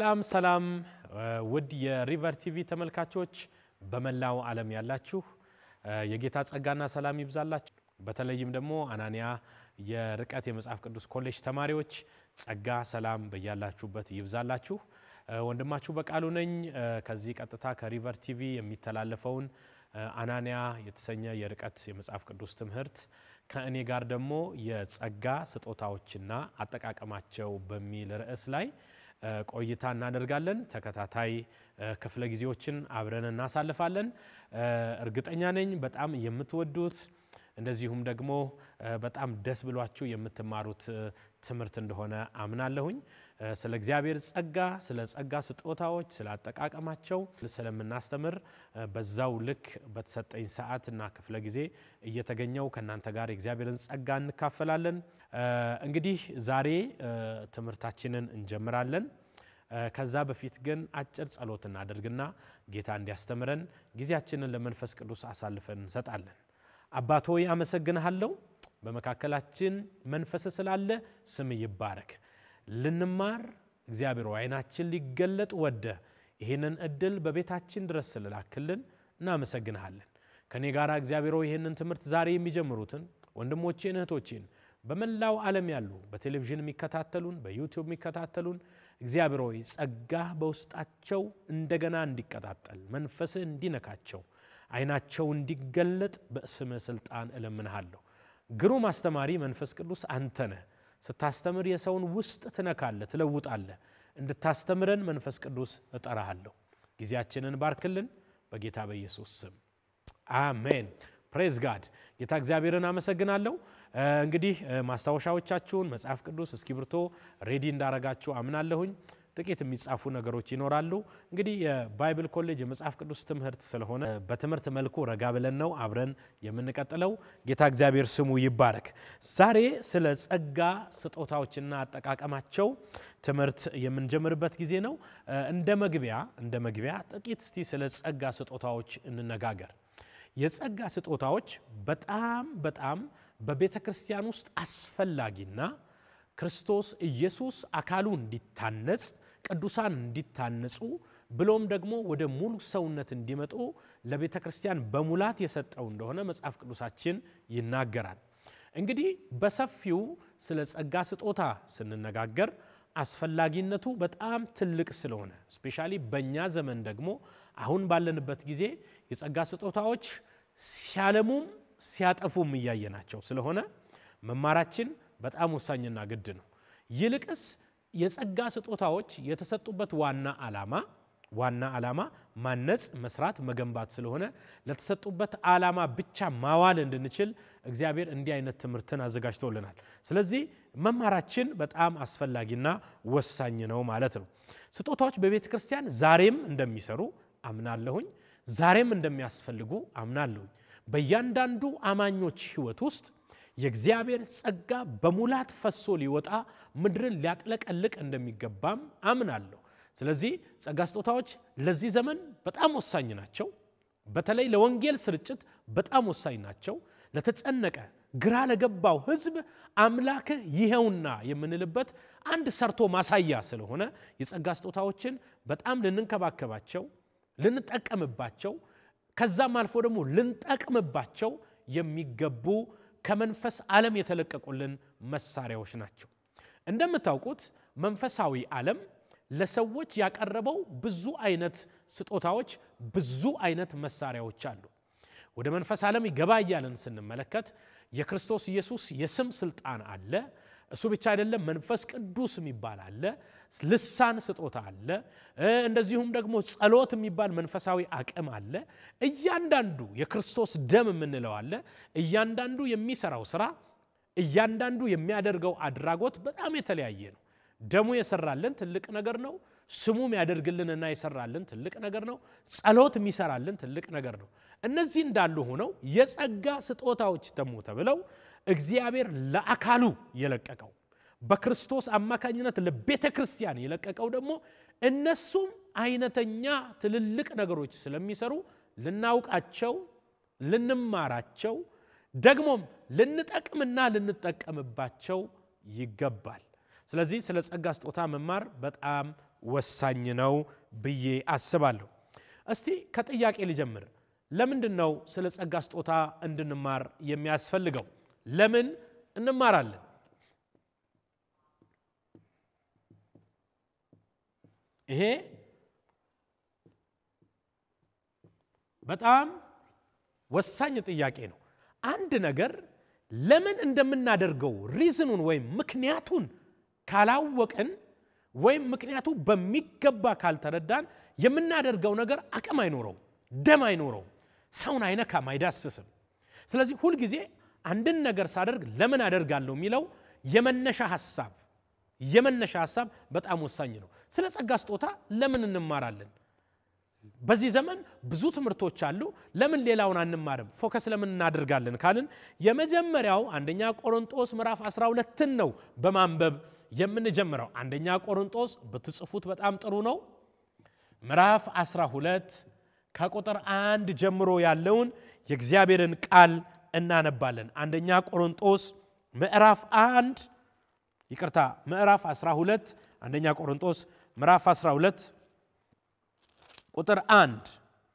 ሰላም ሰላም ውድ የሪቨር ቲቪ ተመልካቾች በመላው ዓለም ያላችሁ የጌታ ጸጋና ሰላም ይብዛላችሁ። በተለይም ደግሞ አናንያ የርቀት የመጽሐፍ ቅዱስ ኮሌጅ ተማሪዎች ጸጋ ሰላም በያላችሁበት ይብዛላችሁ። ወንድማችሁ በቃሉ ነኝ። ከዚህ ቀጥታ ከሪቨር ቲቪ የሚተላለፈውን አናንያ የተሰኘ የርቀት የመጽሐፍ ቅዱስ ትምህርት ከእኔ ጋር ደግሞ የጸጋ ስጦታዎችና አጠቃቀማቸው በሚል ርዕስ ላይ ቆይታ እናደርጋለን። ተከታታይ ክፍለ ጊዜዎችን አብረን እናሳልፋለን። እርግጠኛ ነኝ በጣም የምትወዱት እንደዚሁም ደግሞ በጣም ደስ ብሏችሁ የምትማሩት ትምህርት እንደሆነ አምናለሁኝ። ስለ እግዚአብሔር ጸጋ፣ ስለ ጸጋ ስጦታዎች፣ ስለ አጠቃቀማቸው ስለምናስተምር በዛው ልክ በተሰጠኝ ሰዓት እና ክፍለ ጊዜ እየተገኘው ከእናንተ ጋር የእግዚአብሔርን ጸጋ እንካፈላለን። እንግዲህ ዛሬ ትምህርታችንን እንጀምራለን። ከዛ በፊት ግን አጭር ጸሎት እናደርግና ጌታ እንዲያስተምረን ጊዜያችንን ለመንፈስ ቅዱስ አሳልፈን እንሰጣለን። አባት ሆይ አመሰግንሃለሁ። በመካከላችን መንፈስ ስላለ ስም ይባረክ። ልንማር እግዚአብሔር አይናችን ሊገለጥ ወደ ይህንን እድል በቤታችን ድረስ ስለላክልን እናመሰግንሃለን። ከእኔ ጋር እግዚአብሔር ይህንን ትምህርት ዛሬ የሚጀምሩትን ወንድሞቼን እህቶቼን በመላው ዓለም ያሉ በቴሌቪዥን የሚከታተሉን በዩቲዩብ የሚከታተሉን እግዚአብሔር ሆይ ጸጋህ በውስጣቸው እንደገና እንዲቀጣጠል መንፈስህ እንዲነካቸው አይናቸው እንዲገለጥ በስምህ ስልጣን እለምንሃለሁ። ግሩም አስተማሪ መንፈስ ቅዱስ አንተ ነህ። ስታስተምር የሰውን ውስጥ ትነካለህ፣ ትለውጣለህ። እንድታስተምረን መንፈስ ቅዱስ እጠራሃለሁ። ጊዜያችንን ባርክልን፣ በጌታ በኢየሱስ ስም አሜን። ፕሬዝ ጋድ። ጌታ እግዚአብሔርን አመሰግናለሁ። እንግዲህ ማስታወሻዎቻችሁን መጽሐፍ ቅዱስ እስክሪብቶ ሬዲ እንዳረጋችሁ አምናለሁኝ። ጥቂት የሚጻፉ ነገሮች ይኖራሉ። እንግዲህ የባይብል ኮሌጅ የመጽሐፍ ቅዱስ ትምህርት ስለሆነ በትምህርት መልኩ ረጋ ብለን ነው አብረን የምንቀጥለው። ጌታ እግዚአብሔር ስሙ ይባረክ። ዛሬ ስለ ጸጋ ስጦታዎችና አጠቃቀማቸው ትምህርት የምንጀምርበት ጊዜ ነው። እንደ መግቢያ እንደ መግቢያ ጥቂት እስቲ ስለ ጸጋ ስጦታዎች እንነጋገር። የጸጋ ስጦታዎች በጣም በጣም በቤተ ክርስቲያን ውስጥ አስፈላጊና ክርስቶስ ኢየሱስ አካሉ እንዲታነጽ ቅዱሳን እንዲታነጹ ብሎም ደግሞ ወደ ሙሉ ሰውነት እንዲመጡ ለቤተ ክርስቲያን በሙላት የሰጠው እንደሆነ መጽሐፍ ቅዱሳችን ይናገራል። እንግዲህ በሰፊው ስለ ጸጋ ስጦታ ስንነጋገር አስፈላጊነቱ በጣም ትልቅ ስለሆነ ስፔሻሊ በእኛ ዘመን ደግሞ አሁን ባለንበት ጊዜ የጸጋ ስጦታዎች ሲያለሙም ሲያጠፉም እያየናቸው ስለሆነ መማራችን በጣም ወሳኝና ግድ ነው። ይልቅስ የጸጋ ስጦታዎች የተሰጡበት ዋና ዓላማ ዋና ዓላማ ማነጽ፣ መስራት፣ መገንባት ስለሆነ ለተሰጡበት ዓላማ ብቻ ማዋል እንድንችል እግዚአብሔር እንዲህ አይነት ትምህርትን አዘጋጅቶልናል። ስለዚህ መማራችን በጣም አስፈላጊና ወሳኝ ነው ማለት ነው። ስጦታዎች በቤተ ክርስቲያን ዛሬም እንደሚሰሩ አምናለሁኝ። ዛሬም እንደሚያስፈልጉ አምናለሁኝ። በእያንዳንዱ አማኞች ሕይወት ውስጥ የእግዚአብሔር ጸጋ በሙላት ፈሶ ሊወጣ ምድርን ሊያጥለቀልቅ እንደሚገባም አምናለሁ። ስለዚህ ጸጋ ስጦታዎች ለዚህ ዘመን በጣም ወሳኝ ናቸው። በተለይ ለወንጌል ስርጭት በጣም ወሳኝ ናቸው። ለተጨነቀ ግራ ለገባው ሕዝብ አምላክህ ይኸውና የምንልበት አንድ ሰርቶ ማሳያ ስለሆነ የጸጋ ስጦታዎችን በጣም ልንንከባከባቸው፣ ልንጠቀምባቸው ከዛም አልፎ ደግሞ ልንጠቅምባቸው የሚገቡ ከመንፈስ ዓለም የተለቀቁልን መሳሪያዎች ናቸው። እንደምታውቁት መንፈሳዊ ዓለም ለሰዎች ያቀረበው ብዙ አይነት ስጦታዎች፣ ብዙ አይነት መሳሪያዎች አሉ። ወደ መንፈስ ዓለም ይገባ እያለን ስንመለከት የክርስቶስ ኢየሱስ የስም ስልጣን አለ። እሱ ብቻ አይደለም፣ መንፈስ ቅዱስ የሚባል አለ። ልሳን ስጦታ አለ። እንደዚሁም ደግሞ ጸሎት የሚባል መንፈሳዊ አቅም አለ። እያንዳንዱ የክርስቶስ ደም የምንለው አለ። እያንዳንዱ የሚሰራው ስራ፣ እያንዳንዱ የሚያደርገው አድራጎት በጣም የተለያየ ነው። ደሙ የሰራልን ትልቅ ነገር ነው። ስሙ የሚያደርግልንና የሰራልን ትልቅ ነገር ነው። ጸሎት የሚሰራልን ትልቅ ነገር ነው። እነዚህ እንዳሉ ሆነው የጸጋ ስጦታዎች ደግሞ ተብለው እግዚአብሔር ለአካሉ የለቀቀው በክርስቶስ አማካኝነት ለቤተ ክርስቲያን የለቀቀው ደግሞ እነሱም አይነተኛ ትልልቅ ነገሮች ስለሚሰሩ ልናውቃቸው፣ ልንማራቸው ደግሞም ልንጠቅምና ልንጠቀምባቸው ይገባል። ስለዚህ ስለ ጸጋ ስጦታ መማር በጣም ወሳኝ ነው ብዬ አስባለሁ። እስቲ ከጥያቄ ልጀምር። ለምንድን ነው ስለ ጸጋ ስጦታ እንድንማር የሚያስፈልገው? ለምን እንማራለን? ይሄ በጣም ወሳኝ ጥያቄ ነው። አንድ ነገር ለምን እንደምናደርገው ሪዝኑን ወይም ምክንያቱን ካላወቅን ወይም ምክንያቱ በሚገባ ካልተረዳን የምናደርገው ነገር አቅም አይኖረው፣ ደም አይኖረው፣ ሰውን አይነካም፣ አይዳስስም። ስለዚህ ሁልጊዜ አንድን ነገር ሳደርግ ለምን አደርጋለሁ የሚለው የመነሻ ሀሳብ የመነሻ ሀሳብ በጣም ወሳኝ ነው። ስለ ጸጋ ስጦታ ለምን እንማራለን? በዚህ ዘመን ብዙ ትምህርቶች አሉ። ለምን ሌላውን አንማርም? ፎከስ ለምን እናደርጋለን ካልን የመጀመሪያው አንደኛ ቆሮንጦስ ምዕራፍ 12ን ነው በማንበብ የምንጀምረው። አንደኛ ቆሮንጦስ ብትጽፉት በጣም ጥሩ ነው። ምዕራፍ 12 ከቁጥር አንድ ጀምሮ ያለውን የእግዚአብሔርን ቃል እናነባለን። አንደኛ ቆሮንጦስ ምዕራፍ አንድ ይቅርታ፣ ምዕራፍ 12 አንደኛ ቆሮንጦስ ምዕራፍ 12 ቁጥር አንድ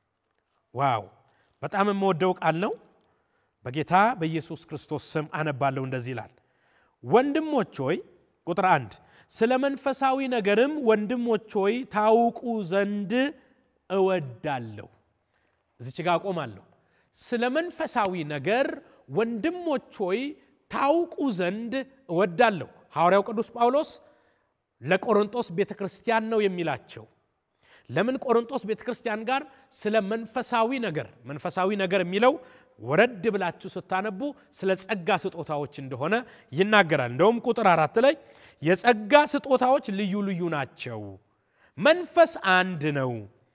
ዋው በጣም የምወደው ቃል ነው። በጌታ በኢየሱስ ክርስቶስ ስም አነባለሁ። እንደዚህ ይላል፣ ወንድሞች ሆይ ቁጥር አንድ ስለ መንፈሳዊ ነገርም ወንድሞች ሆይ ታውቁ ዘንድ እወዳለሁ። እዚች ጋ አቆማለሁ። ስለ መንፈሳዊ ነገር ወንድሞች ሆይ ታውቁ ዘንድ እወዳለሁ። ሐዋርያው ቅዱስ ጳውሎስ ለቆሮንጦስ ቤተ ክርስቲያን ነው የሚላቸው። ለምን ቆሮንጦስ ቤተ ክርስቲያን ጋር ስለ መንፈሳዊ ነገር መንፈሳዊ ነገር የሚለው ወረድ ብላችሁ ስታነቡ ስለ ጸጋ ስጦታዎች እንደሆነ ይናገራል። እንደውም ቁጥር አራት ላይ የጸጋ ስጦታዎች ልዩ ልዩ ናቸው፣ መንፈስ አንድ ነው፣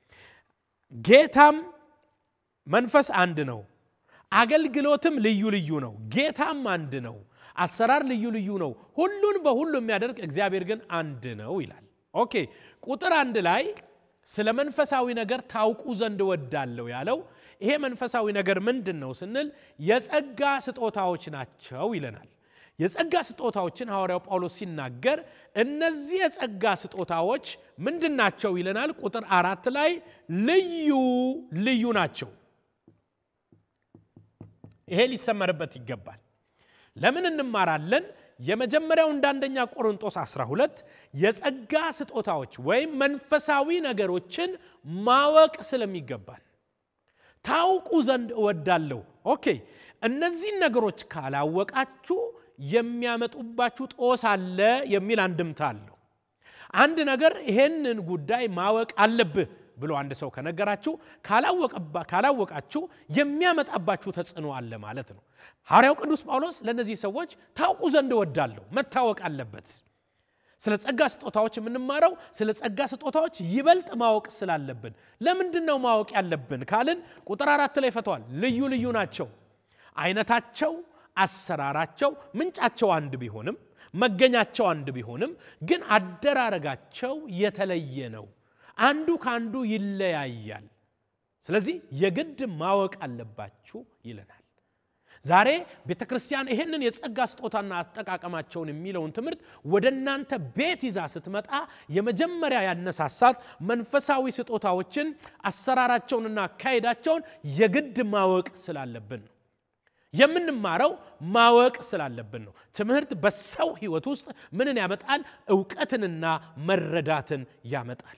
ጌታም መንፈስ አንድ ነው፣ አገልግሎትም ልዩ ልዩ ነው፣ ጌታም አንድ ነው፣ አሰራር ልዩ ልዩ ነው፣ ሁሉን በሁሉ የሚያደርግ እግዚአብሔር ግን አንድ ነው ይላል። ኦኬ ቁጥር አንድ ላይ ስለ መንፈሳዊ ነገር ታውቁ ዘንድ እወዳለሁ ያለው ይሄ መንፈሳዊ ነገር ምንድን ነው ስንል የጸጋ ስጦታዎች ናቸው ይለናል። የጸጋ ስጦታዎችን ሐዋርያው ጳውሎስ ሲናገር እነዚህ የጸጋ ስጦታዎች ምንድን ናቸው ይለናል። ቁጥር አራት ላይ ልዩ ልዩ ናቸው። ይሄ ሊሰመርበት ይገባል። ለምን እንማራለን? የመጀመሪያው እንደ አንደኛ ቆሮንጦስ 12 የጸጋ ስጦታዎች ወይም መንፈሳዊ ነገሮችን ማወቅ ስለሚገባል ታውቁ ዘንድ እወዳለሁ። ኦኬ እነዚህን ነገሮች ካላወቃችሁ የሚያመጡባችሁ ጦስ አለ የሚል አንድምታ አለው። አንድ ነገር ይሄንን ጉዳይ ማወቅ አለብህ ብሎ አንድ ሰው ከነገራችሁ ካላወቃችሁ የሚያመጣባችሁ ተጽዕኖ አለ ማለት ነው። ሐዋርያው ቅዱስ ጳውሎስ ለእነዚህ ሰዎች ታውቁ ዘንድ እወዳለሁ፣ መታወቅ አለበት። ስለ ጸጋ ስጦታዎች የምንማረው ስለ ጸጋ ስጦታዎች ይበልጥ ማወቅ ስላለብን። ለምንድን ነው ማወቅ ያለብን ካልን ቁጥር አራት ላይ ፈተዋል። ልዩ ልዩ ናቸው። አይነታቸው፣ አሰራራቸው፣ ምንጫቸው አንድ ቢሆንም መገኛቸው አንድ ቢሆንም ግን አደራረጋቸው የተለየ ነው። አንዱ ከአንዱ ይለያያል። ስለዚህ የግድ ማወቅ አለባችሁ ይለናል። ዛሬ ቤተ ክርስቲያን ይህንን የጸጋ ስጦታና አጠቃቀማቸውን የሚለውን ትምህርት ወደ እናንተ ቤት ይዛ ስትመጣ የመጀመሪያ ያነሳሳት መንፈሳዊ ስጦታዎችን አሰራራቸውንና አካሄዳቸውን የግድ ማወቅ ስላለብን ነው። የምንማረው ማወቅ ስላለብን ነው። ትምህርት በሰው ሕይወት ውስጥ ምንን ያመጣል? እውቀትንና መረዳትን ያመጣል።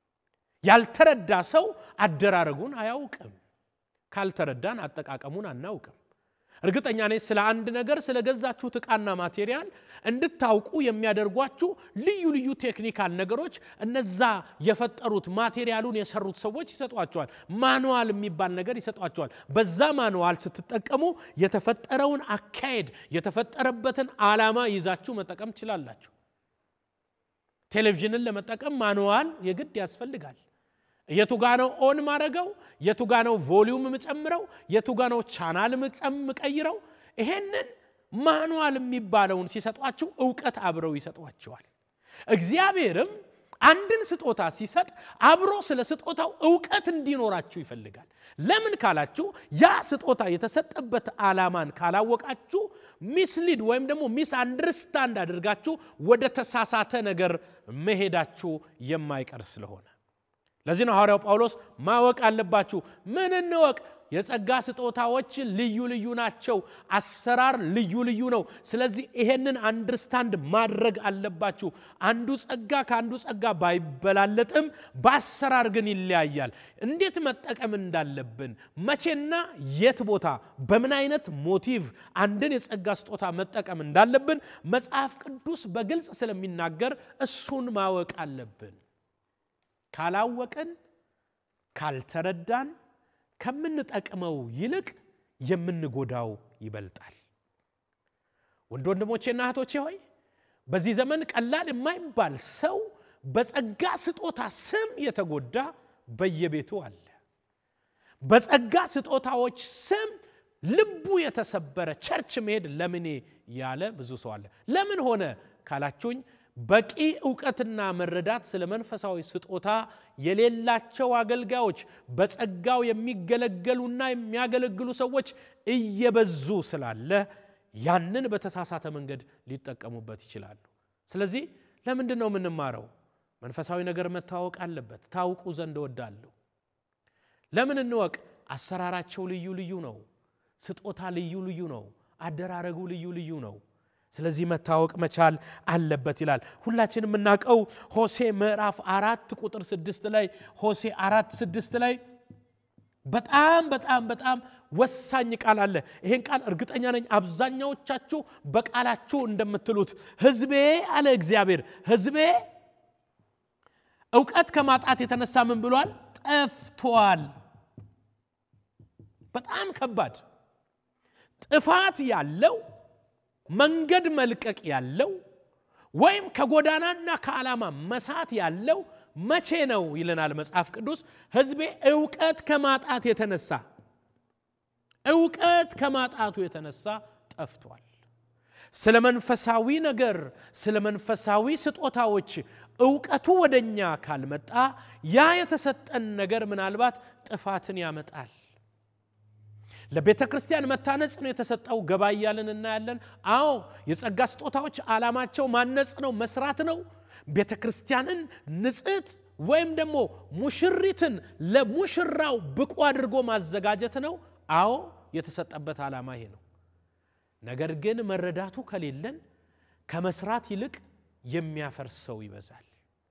ያልተረዳ ሰው አደራረጉን አያውቅም። ካልተረዳን አጠቃቀሙን አናውቅም። እርግጠኛ ነኝ ስለ አንድ ነገር ስለገዛችሁት ዕቃና ማቴሪያል እንድታውቁ የሚያደርጓችሁ ልዩ ልዩ ቴክኒካል ነገሮች እነዛ የፈጠሩት ማቴሪያሉን የሰሩት ሰዎች ይሰጧቸዋል። ማኑዋል የሚባል ነገር ይሰጧቸዋል። በዛ ማኑዋል ስትጠቀሙ የተፈጠረውን አካሄድ የተፈጠረበትን ዓላማ ይዛችሁ መጠቀም ትችላላችሁ። ቴሌቪዥንን ለመጠቀም ማኑዋል የግድ ያስፈልጋል። የቱ ጋ ነው ኦን ማድረገው? የቱ ጋ ነው ቮሊዩም የምጨምረው? የቱ ጋ ነው ቻናል ምቀይረው? ይሄንን ማኑዋል የሚባለውን ሲሰጧችሁ እውቀት አብረው ይሰጧቸዋል። እግዚአብሔርም አንድን ስጦታ ሲሰጥ አብሮ ስለ ስጦታው እውቀት እንዲኖራችሁ ይፈልጋል። ለምን ካላችሁ ያ ስጦታ የተሰጠበት ዓላማን ካላወቃችሁ ሚስሊድ ወይም ደግሞ ሚስ አንደርስታንድ አድርጋችሁ ወደ ተሳሳተ ነገር መሄዳችሁ የማይቀር ስለሆነ ለዚህ ነው ሐዋርያው ጳውሎስ ማወቅ አለባችሁ። ምን እንወቅ? የጸጋ ስጦታዎች ልዩ ልዩ ናቸው። አሰራር ልዩ ልዩ ነው። ስለዚህ ይሄንን አንድርስታንድ ማድረግ አለባችሁ። አንዱ ጸጋ ከአንዱ ጸጋ ባይበላለጥም በአሰራር ግን ይለያያል። እንዴት መጠቀም እንዳለብን፣ መቼና የት ቦታ በምን አይነት ሞቲቭ አንድን የጸጋ ስጦታ መጠቀም እንዳለብን መጽሐፍ ቅዱስ በግልጽ ስለሚናገር እሱን ማወቅ አለብን። ካላወቅን ካልተረዳን ከምንጠቅመው ይልቅ የምንጎዳው ይበልጣል። ወንድ ወንድሞቼና እህቶቼ ሆይ በዚህ ዘመን ቀላል የማይባል ሰው በጸጋ ስጦታ ስም የተጎዳ በየቤቱ አለ። በጸጋ ስጦታዎች ስም ልቡ የተሰበረ ቸርች መሄድ ለምኔ ያለ ብዙ ሰው አለ። ለምን ሆነ ካላችሁኝ በቂ እውቀትና መረዳት ስለ መንፈሳዊ ስጦታ የሌላቸው አገልጋዮች በጸጋው የሚገለገሉና የሚያገለግሉ ሰዎች እየበዙ ስላለ ያንን በተሳሳተ መንገድ ሊጠቀሙበት ይችላሉ። ስለዚህ ለምንድን ነው የምንማረው? መንፈሳዊ ነገር መታወቅ አለበት። ታውቁ ዘንድ እወዳለሁ። ለምን እንወቅ? አሰራራቸው ልዩ ልዩ ነው። ስጦታ ልዩ ልዩ ነው። አደራረጉ ልዩ ልዩ ነው። ስለዚህ መታወቅ መቻል አለበት ይላል። ሁላችን የምናውቀው ሆሴ ምዕራፍ አራት ቁጥር ስድስት ላይ ሆሴ አራት ስድስት ላይ በጣም በጣም በጣም ወሳኝ ቃል አለ። ይሄን ቃል እርግጠኛ ነኝ አብዛኛዎቻችሁ በቃላችሁ እንደምትሉት ሕዝቤ አለ እግዚአብሔር ሕዝቤ እውቀት ከማጣት የተነሳ ምን ብሏል? ጠፍቷል። በጣም ከባድ ጥፋት ያለው መንገድ መልቀቅ ያለው ወይም ከጎዳናና ከዓላማ መሳት ያለው መቼ ነው ይለናል መጽሐፍ ቅዱስ። ሕዝቤ እውቀት ከማጣት የተነሳ እውቀት ከማጣቱ የተነሳ ጠፍቷል። ስለ መንፈሳዊ ነገር፣ ስለ መንፈሳዊ ስጦታዎች እውቀቱ ወደኛ ካልመጣ ያ የተሰጠን ነገር ምናልባት ጥፋትን ያመጣል። ለቤተ ክርስቲያን መታነጽ ነው የተሰጠው። ገባ እያልን እናያለን። አዎ የጸጋ ስጦታዎች ዓላማቸው ማነጽ ነው፣ መስራት ነው። ቤተ ክርስቲያንን ንጽሕት ወይም ደግሞ ሙሽሪትን ለሙሽራው ብቁ አድርጎ ማዘጋጀት ነው። አዎ የተሰጠበት ዓላማ ይሄ ነው። ነገር ግን መረዳቱ ከሌለን ከመስራት ይልቅ የሚያፈርሰው ይበዛል።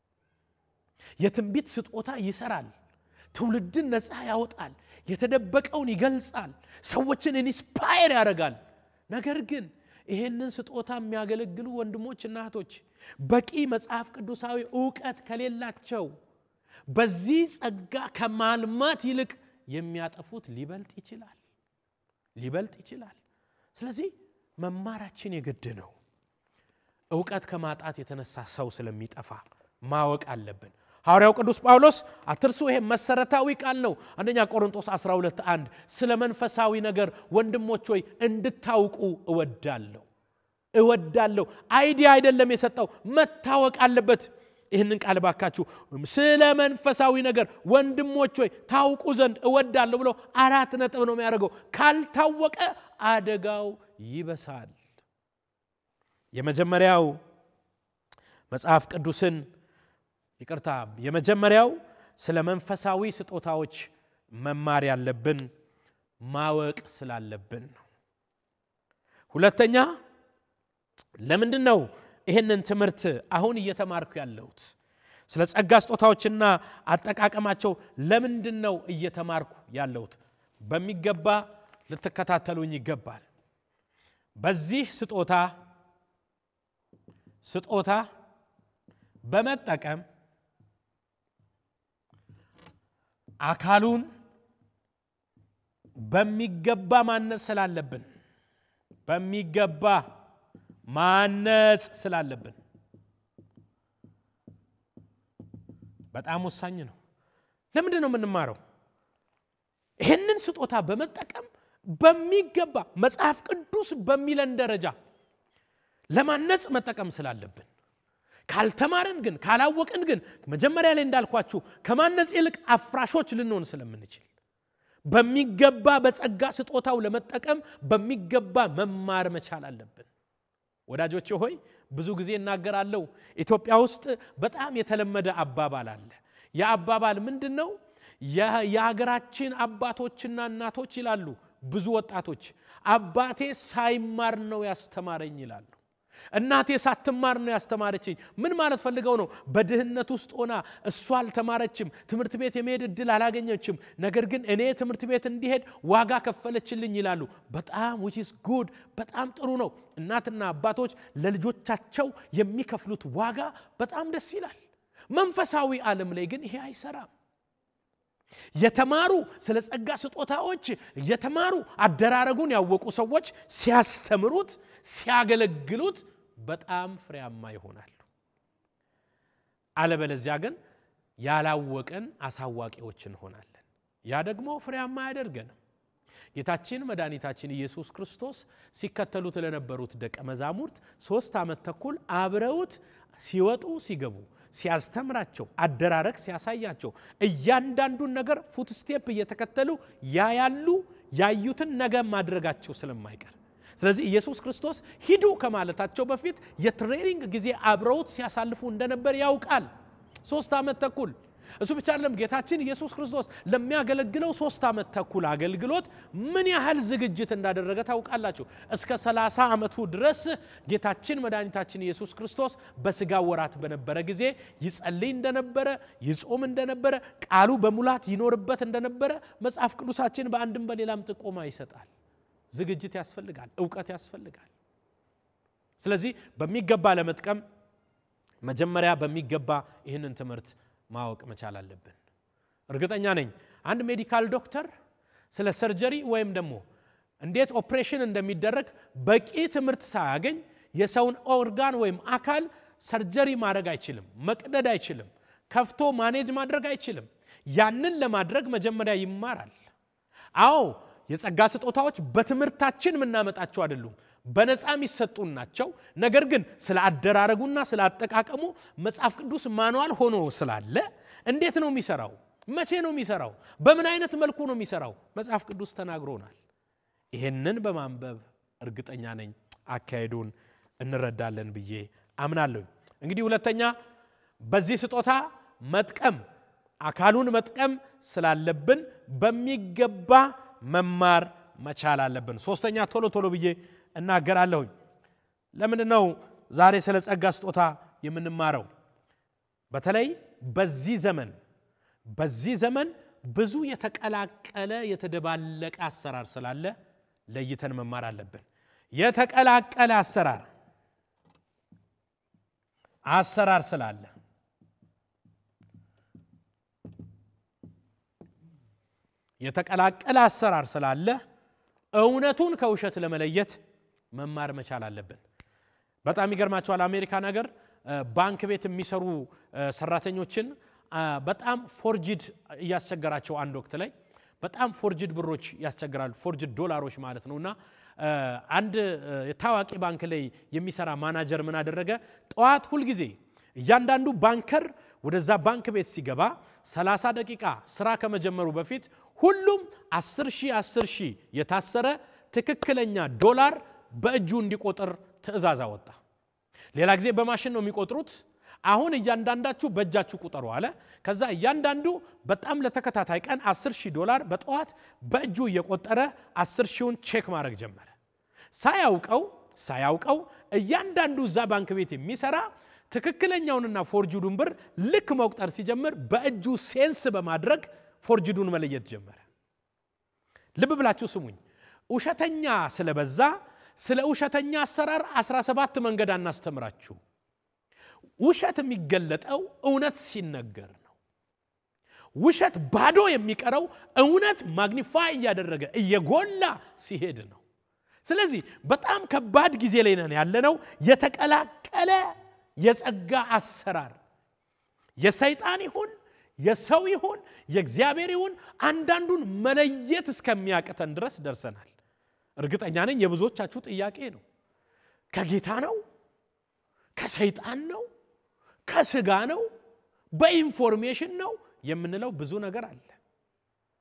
የትንቢት ስጦታ ይሰራል። ትውልድን ነፃ ያወጣል። የተደበቀውን ይገልጻል። ሰዎችን ኢንስፓየር ያደርጋል። ነገር ግን ይሄንን ስጦታ የሚያገለግሉ ወንድሞች እና እህቶች በቂ መጽሐፍ ቅዱሳዊ እውቀት ከሌላቸው በዚህ ጸጋ ከማልማት ይልቅ የሚያጠፉት ሊበልጥ ይችላል ሊበልጥ ይችላል። ስለዚህ መማራችን የግድ ነው። እውቀት ከማጣት የተነሳ ሰው ስለሚጠፋ ማወቅ አለብን። ሐዋርያው ቅዱስ ጳውሎስ አትርሱ፣ ይሄ መሰረታዊ ቃል ነው። አንደኛ ቆሮንቶስ 12 1 ስለ መንፈሳዊ ነገር ወንድሞች ሆይ እንድታውቁ እወዳለሁ እወዳለሁ። አይዲያ አይደለም የሰጠው መታወቅ አለበት። ይህንን ቃል ባካችሁ ስለ መንፈሳዊ ነገር ወንድሞች ሆይ ታውቁ ዘንድ እወዳለሁ ብሎ አራት ነጥብ ነው የሚያደርገው። ካልታወቀ አደጋው ይበሳል። የመጀመሪያው መጽሐፍ ቅዱስን ይቅርታ፣ የመጀመሪያው ስለ መንፈሳዊ ስጦታዎች መማር ያለብን ማወቅ ስላለብን ነው። ሁለተኛ ለምንድን ነው ይህንን ትምህርት አሁን እየተማርኩ ያለሁት? ስለ ጸጋ ስጦታዎችና አጠቃቀማቸው ለምንድን ነው እየተማርኩ ያለሁት? በሚገባ ልትከታተሉኝ ይገባል። በዚህ ስጦታ ስጦታ በመጠቀም አካሉን በሚገባ ማነጽ ስላለብን በሚገባ ማነጽ ስላለብን በጣም ወሳኝ ነው። ለምንድን ነው የምንማረው? ይህንን ስጦታ በመጠቀም በሚገባ መጽሐፍ ቅዱስ በሚለን ደረጃ ለማነጽ መጠቀም ስላለብን ካልተማርን ግን ካላወቅን ግን መጀመሪያ ላይ እንዳልኳችሁ ከማነጽ ይልቅ አፍራሾች ልንሆን ስለምንችል በሚገባ በጸጋ ስጦታው ለመጠቀም በሚገባ መማር መቻል አለብን። ወዳጆች ሆይ ብዙ ጊዜ እናገራለሁ። ኢትዮጵያ ውስጥ በጣም የተለመደ አባባል አለ። የአባባል ምንድን ነው? የሀገራችን አባቶችና እናቶች ይላሉ ብዙ ወጣቶች አባቴ ሳይማር ነው ያስተማረኝ ይላሉ። እናቴ ሳትማር ነው ያስተማረችኝ። ምን ማለት ፈልገው ነው? በድህነት ውስጥ ሆና እሷ አልተማረችም፣ ትምህርት ቤት የመሄድ እድል አላገኘችም። ነገር ግን እኔ ትምህርት ቤት እንዲሄድ ዋጋ ከፈለችልኝ ይላሉ። በጣም ዊች ኢዝ ጉድ፣ በጣም ጥሩ ነው። እናትና አባቶች ለልጆቻቸው የሚከፍሉት ዋጋ በጣም ደስ ይላል። መንፈሳዊ ዓለም ላይ ግን ይሄ አይሰራም። የተማሩ ስለ ጸጋ ስጦታዎች የተማሩ አደራረጉን ያወቁ ሰዎች ሲያስተምሩት ሲያገለግሉት በጣም ፍሬያማ ይሆናሉ። አለበለዚያ ግን ያላወቀን አሳዋቂዎች እንሆናለን። ያ ደግሞ ፍሬያማ አያደርገንም። ጌታችን መድኃኒታችን ኢየሱስ ክርስቶስ ሲከተሉት ለነበሩት ደቀ መዛሙርት ሶስት ዓመት ተኩል አብረውት ሲወጡ ሲገቡ ሲያስተምራቸው አደራረግ ሲያሳያቸው እያንዳንዱን ነገር ፉት ስቴፕ እየተከተሉ ያያሉ። ያዩትን ነገ ማድረጋቸው ስለማይቀር ስለዚህ ኢየሱስ ክርስቶስ ሂዱ ከማለታቸው በፊት የትሬኒንግ ጊዜ አብረውት ሲያሳልፉ እንደነበር ያውቃል። ሶስት ዓመት ተኩል እሱ ብቻ አይደለም። ጌታችን ኢየሱስ ክርስቶስ ለሚያገለግለው ሶስት ዓመት ተኩል አገልግሎት ምን ያህል ዝግጅት እንዳደረገ ታውቃላችሁ። እስከ 30 ዓመቱ ድረስ ጌታችን መድኃኒታችን ኢየሱስ ክርስቶስ በስጋ ወራት በነበረ ጊዜ ይጸልይ እንደነበረ፣ ይጾም እንደነበረ፣ ቃሉ በሙላት ይኖርበት እንደነበረ መጽሐፍ ቅዱሳችን በአንድም በሌላም ጥቆማ ይሰጣል። ዝግጅት ያስፈልጋል፣ እውቀት ያስፈልጋል። ስለዚህ በሚገባ ለመጥቀም መጀመሪያ በሚገባ ይህንን ትምህርት ማወቅ መቻል አለብን። እርግጠኛ ነኝ አንድ ሜዲካል ዶክተር ስለ ሰርጀሪ ወይም ደግሞ እንዴት ኦፕሬሽን እንደሚደረግ በቂ ትምህርት ሳያገኝ የሰውን ኦርጋን ወይም አካል ሰርጀሪ ማድረግ አይችልም፣ መቅደድ አይችልም፣ ከፍቶ ማኔጅ ማድረግ አይችልም። ያንን ለማድረግ መጀመሪያ ይማራል። አዎ የጸጋ ስጦታዎች በትምህርታችን የምናመጣቸው አይደሉም፣ በነፃ የሚሰጡን ናቸው። ነገር ግን ስለ አደራረጉና ስለ አጠቃቀሙ መጽሐፍ ቅዱስ ማንዋል ሆኖ ስላለ እንዴት ነው የሚሰራው? መቼ ነው የሚሰራው? በምን አይነት መልኩ ነው የሚሰራው? መጽሐፍ ቅዱስ ተናግሮናል። ይህንን በማንበብ እርግጠኛ ነኝ አካሄዱን እንረዳለን ብዬ አምናለሁ። እንግዲህ ሁለተኛ በዚህ ስጦታ መጥቀም አካሉን መጥቀም ስላለብን በሚገባ መማር መቻል አለብን። ሶስተኛ ቶሎ ቶሎ ብዬ እናገራለሁኝ። ለምንድን ነው ዛሬ ስለ ጸጋ ስጦታ የምንማረው? በተለይ በዚህ ዘመን በዚህ ዘመን ብዙ የተቀላቀለ የተደባለቀ አሰራር ስላለ ለይተን መማር አለብን። የተቀላቀለ አሰራር አሰራር ስላለ የተቀላቀለ አሰራር ስላለ እውነቱን ከውሸት ለመለየት መማር መቻል አለብን። በጣም ይገርማቸዋል። አሜሪካን ሀገር ባንክ ቤት የሚሰሩ ሰራተኞችን በጣም ፎርጅድ እያስቸገራቸው አንድ ወቅት ላይ በጣም ፎርጅድ ብሮች ያስቸግራሉ። ፎርጅድ ዶላሮች ማለት ነው። እና አንድ ታዋቂ ባንክ ላይ የሚሰራ ማናጀር ምን አደረገ? ጠዋት ሁልጊዜ እያንዳንዱ ባንከር ወደዛ ባንክ ቤት ሲገባ 30 ደቂቃ ስራ ከመጀመሩ በፊት ሁሉም 10 ሺህ 10 ሺህ የታሰረ ትክክለኛ ዶላር በእጁ እንዲቆጥር ትዕዛዝ አወጣ። ሌላ ጊዜ በማሽን ነው የሚቆጥሩት። አሁን እያንዳንዳችሁ በእጃችሁ ቁጠሩ አለ። ከዛ እያንዳንዱ በጣም ለተከታታይ ቀን 10 ሺህ ዶላር በጠዋት በእጁ እየቆጠረ 10 ሺውን ቼክ ማድረግ ጀመረ። ሳያውቀው ሳያውቀው እያንዳንዱ እዛ ባንክ ቤት የሚሰራ ትክክለኛውንና ፎርጅዱን ብር ልክ መቁጠር ሲጀምር በእጁ ሴንስ በማድረግ ፎርጅዱን መለየት ጀመረ። ልብ ብላችሁ ስሙኝ። ውሸተኛ ስለበዛ ስለ ውሸተኛ አሰራር 17 መንገድ አናስተምራችሁ። ውሸት የሚገለጠው እውነት ሲነገር ነው። ውሸት ባዶ የሚቀረው እውነት ማግኒፋይ እያደረገ እየጎላ ሲሄድ ነው። ስለዚህ በጣም ከባድ ጊዜ ላይ ነን ያለነው። የተቀላቀለ የጸጋ አሰራር የሰይጣን ይሁን የሰው ይሁን የእግዚአብሔር ይሁን አንዳንዱን መለየት እስከሚያቅተን ድረስ ደርሰናል። እርግጠኛ ነኝ የብዙዎቻችሁ ጥያቄ ነው። ከጌታ ነው? ከሰይጣን ነው? ከስጋ ነው? በኢንፎርሜሽን ነው የምንለው ብዙ ነገር አለ።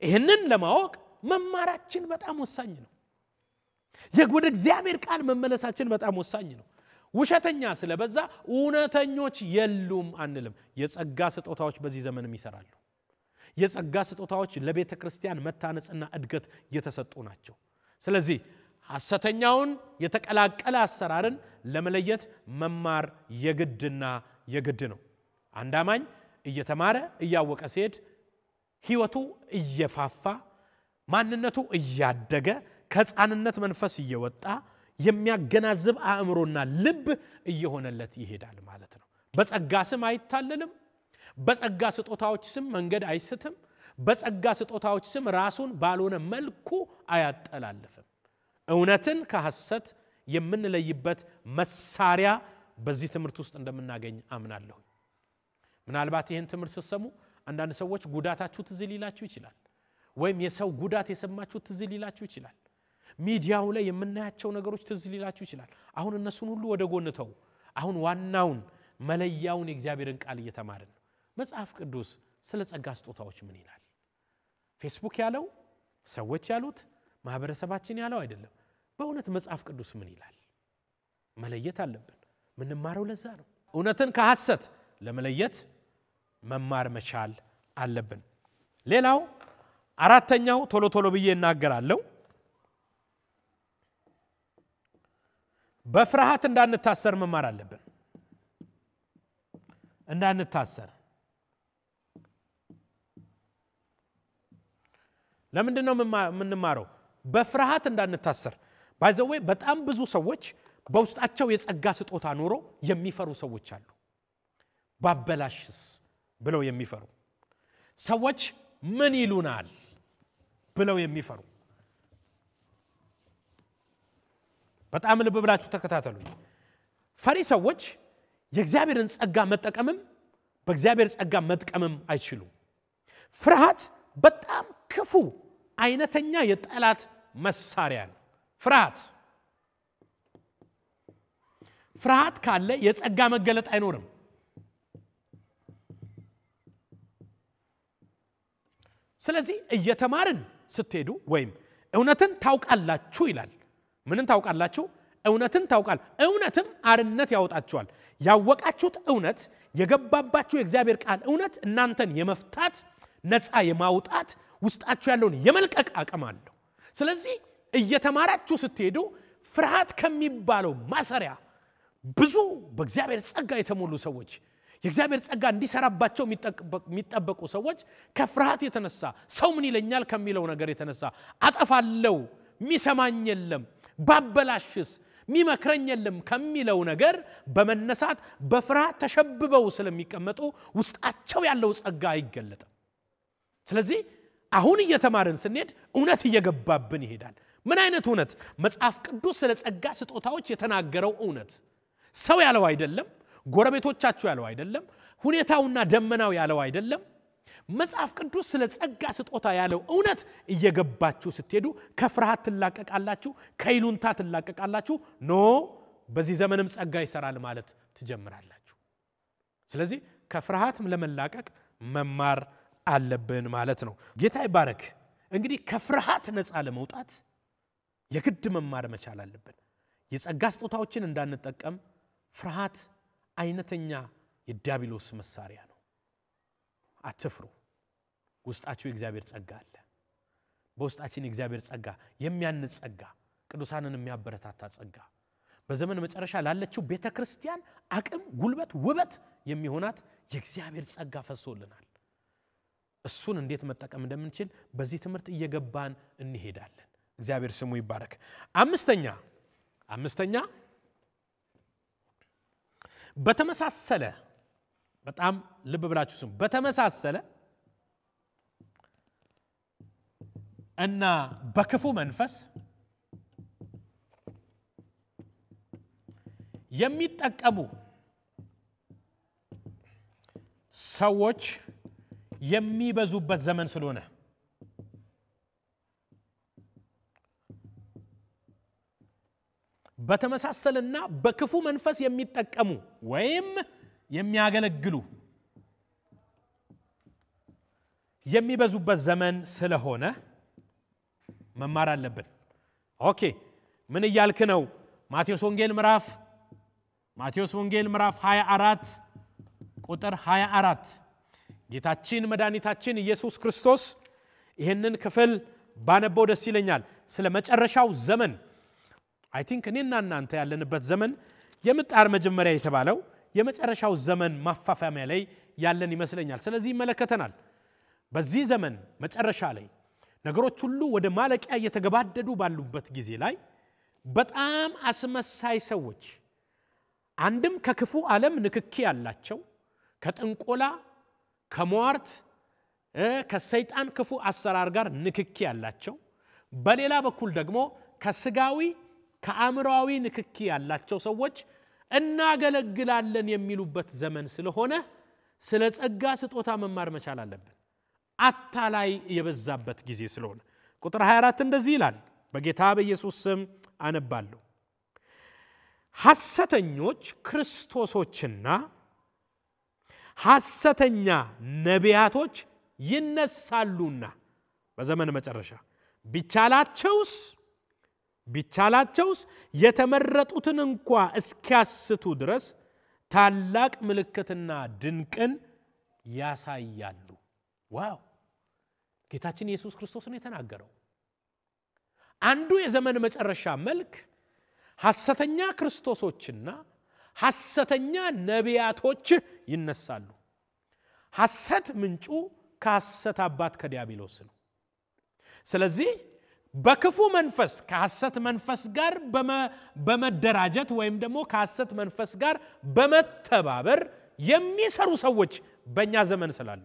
ይህንን ለማወቅ መማራችን በጣም ወሳኝ ነው። ወደ እግዚአብሔር ቃል መመለሳችን በጣም ወሳኝ ነው። ውሸተኛ ስለበዛ እውነተኞች የሉም አንልም። የጸጋ ስጦታዎች በዚህ ዘመንም ይሰራሉ። የጸጋ ስጦታዎች ለቤተ ክርስቲያን መታነጽና እድገት የተሰጡ ናቸው። ስለዚህ ሐሰተኛውን የተቀላቀለ አሰራርን ለመለየት መማር የግድና የግድ ነው። አንድ አማኝ እየተማረ እያወቀ ሲሄድ ሕይወቱ እየፋፋ ማንነቱ እያደገ ከሕፃንነት መንፈስ እየወጣ የሚያገናዝብ አእምሮና ልብ እየሆነለት ይሄዳል ማለት ነው። በጸጋ ስም አይታለልም። በጸጋ ስጦታዎች ስም መንገድ አይስትም። በጸጋ ስጦታዎች ስም ራሱን ባልሆነ መልኩ አያጠላልፍም። እውነትን ከሐሰት የምንለይበት መሳሪያ በዚህ ትምህርት ውስጥ እንደምናገኝ አምናለሁ። ምናልባት ይህን ትምህርት ስትሰሙ አንዳንድ ሰዎች ጉዳታችሁ ትዝ ሊላችሁ ይችላል። ወይም የሰው ጉዳት የሰማችሁ ትዝ ሊላችሁ ይችላል። ሚዲያው ላይ የምናያቸው ነገሮች ትዝ ሊላችሁ ይችላል። አሁን እነሱን ሁሉ ወደ ጎን ተው። አሁን ዋናውን መለያውን የእግዚአብሔርን ቃል እየተማርን ነው። መጽሐፍ ቅዱስ ስለ ጸጋ ስጦታዎች ምን ይላል? ፌስቡክ ያለው ሰዎች ያሉት ማህበረሰባችን ያለው አይደለም። በእውነት መጽሐፍ ቅዱስ ምን ይላል? መለየት አለብን። ምንማረው ለዛ ነው። እውነትን ከሐሰት ለመለየት መማር መቻል አለብን። ሌላው አራተኛው ቶሎ ቶሎ ብዬ እናገራለሁ። በፍርሃት እንዳንታሰር መማር አለብን። እንዳንታሰር ለምንድን ነው የምንማረው? በፍርሃት እንዳንታሰር። ባይዘዌ በጣም ብዙ ሰዎች በውስጣቸው የጸጋ ስጦታ ኖሮ የሚፈሩ ሰዎች አሉ። ባበላሽስ ብለው የሚፈሩ ሰዎች ምን ይሉናል ብለው የሚፈሩ በጣም ልብ ብላችሁ ተከታተሉ። ፈሪ ሰዎች የእግዚአብሔርን ጸጋ መጠቀምም በእግዚአብሔር ጸጋ መጥቀምም አይችሉም። ፍርሃት በጣም ክፉ አይነተኛ የጠላት መሳሪያ ነው። ፍርሃት ፍርሃት ካለ የጸጋ መገለጥ አይኖርም። ስለዚህ እየተማርን ስትሄዱ ወይም እውነትን ታውቃላችሁ ይላል። ምንን ታውቃላችሁ? እውነትን ታውቃል። እውነትም አርነት ያወጣችኋል። ያወቃችሁት እውነት የገባባችሁ የእግዚአብሔር ቃል እውነት እናንተን የመፍታት ነፃ የማውጣት ውስጣችሁ ያለውን የመልቀቅ አቅም አለው። ስለዚህ እየተማራችሁ ስትሄዱ ፍርሃት ከሚባለው ማሰሪያ ብዙ በእግዚአብሔር ጸጋ የተሞሉ ሰዎች የእግዚአብሔር ጸጋ እንዲሰራባቸው የሚጠበቁ ሰዎች ከፍርሃት የተነሳ ሰው ምን ይለኛል ከሚለው ነገር የተነሳ አጠፋለው፣ ሚሰማኝ የለም፣ ባበላሽስ ሚመክረኝ የለም ከሚለው ነገር በመነሳት በፍርሃት ተሸብበው ስለሚቀመጡ ውስጣቸው ያለው ጸጋ አይገለጥም። ስለዚህ አሁን እየተማርን ስንሄድ እውነት እየገባብን ይሄዳል። ምን አይነት እውነት? መጽሐፍ ቅዱስ ስለ ጸጋ ስጦታዎች የተናገረው እውነት ሰው ያለው አይደለም፣ ጎረቤቶቻችሁ ያለው አይደለም፣ ሁኔታውና ደመናው ያለው አይደለም። መጽሐፍ ቅዱስ ስለ ጸጋ ስጦታ ያለው እውነት እየገባችሁ ስትሄዱ ከፍርሃት ትላቀቃላችሁ፣ ከይሉንታ ትላቀቃላችሁ። ኖ በዚህ ዘመንም ጸጋ ይሰራል ማለት ትጀምራላችሁ። ስለዚህ ከፍርሃትም ለመላቀቅ መማር አለብን ማለት ነው። ጌታ ይባረክ። እንግዲህ ከፍርሃት ነፃ ለመውጣት የግድ መማር መቻል አለብን። የጸጋ ስጦታዎችን እንዳንጠቀም ፍርሃት አይነተኛ የዲያብሎስ መሳሪያ ነው። አትፍሩ። ውስጣችሁ የእግዚአብሔር ጸጋ አለ። በውስጣችን የእግዚአብሔር ጸጋ የሚያንጽ ጸጋ፣ ቅዱሳንን የሚያበረታታ ጸጋ፣ በዘመን መጨረሻ ላለችው ቤተ ክርስቲያን አቅም፣ ጉልበት፣ ውበት የሚሆናት የእግዚአብሔር ጸጋ ፈሶልናል። እሱን እንዴት መጠቀም እንደምንችል በዚህ ትምህርት እየገባን እንሄዳለን። እግዚአብሔር ስሙ ይባረክ። አምስተኛ አምስተኛ በተመሳሰለ በጣም ልብ ብላችሁ ስሙ። በተመሳሰለ እና በክፉ መንፈስ የሚጠቀሙ ሰዎች የሚበዙበት ዘመን ስለሆነ በተመሳሰልና በክፉ መንፈስ የሚጠቀሙ ወይም የሚያገለግሉ የሚበዙበት ዘመን ስለሆነ መማር አለብን። ኦኬ ምን እያልክ ነው? ማቴዎስ ወንጌል ምዕራፍ ማቴዎስ ወንጌል ምዕራፍ 24 ቁጥር 24 ጌታችን መድኃኒታችን ኢየሱስ ክርስቶስ ይህንን ክፍል ባነበው ደስ ይለኛል። ስለ መጨረሻው ዘመን አይ ቲንክ እኔና እናንተ ያለንበት ዘመን የምጣር መጀመሪያ የተባለው የመጨረሻው ዘመን ማፋፋሚያ ላይ ያለን ይመስለኛል። ስለዚህ ይመለከተናል። በዚህ ዘመን መጨረሻ ላይ ነገሮች ሁሉ ወደ ማለቂያ እየተገባደዱ ባሉበት ጊዜ ላይ በጣም አስመሳይ ሰዎች አንድም ከክፉ ዓለም ንክኪ ያላቸው ከጥንቆላ፣ ከሟርት፣ ከሰይጣን ክፉ አሰራር ጋር ንክኪ ያላቸው፣ በሌላ በኩል ደግሞ ከስጋዊ ከአእምሮዊ ንክኪ ያላቸው ሰዎች እናገለግላለን የሚሉበት ዘመን ስለሆነ ስለ ጸጋ ስጦታ መማር መቻል አለብን። አታላይ የበዛበት ጊዜ ስለሆነ ቁጥር 24 እንደዚህ ይላል። በጌታ በኢየሱስ ስም አነባለሁ። ሐሰተኞች ክርስቶሶችና ሐሰተኛ ነቢያቶች ይነሳሉና በዘመን መጨረሻ ቢቻላቸውስ ቢቻላቸውስ የተመረጡትን እንኳ እስኪያስቱ ድረስ ታላቅ ምልክትና ድንቅን ያሳያሉ። ዋው! ጌታችን ኢየሱስ ክርስቶስ ነው የተናገረው። አንዱ የዘመን መጨረሻ መልክ ሐሰተኛ ክርስቶሶችና ሐሰተኛ ነቢያቶች ይነሳሉ። ሐሰት ምንጩ ከሐሰት አባት ከዲያብሎስ ነው። ስለዚህ በክፉ መንፈስ ከሐሰት መንፈስ ጋር በመደራጀት ወይም ደግሞ ከሐሰት መንፈስ ጋር በመተባበር የሚሰሩ ሰዎች በእኛ ዘመን ስላሉ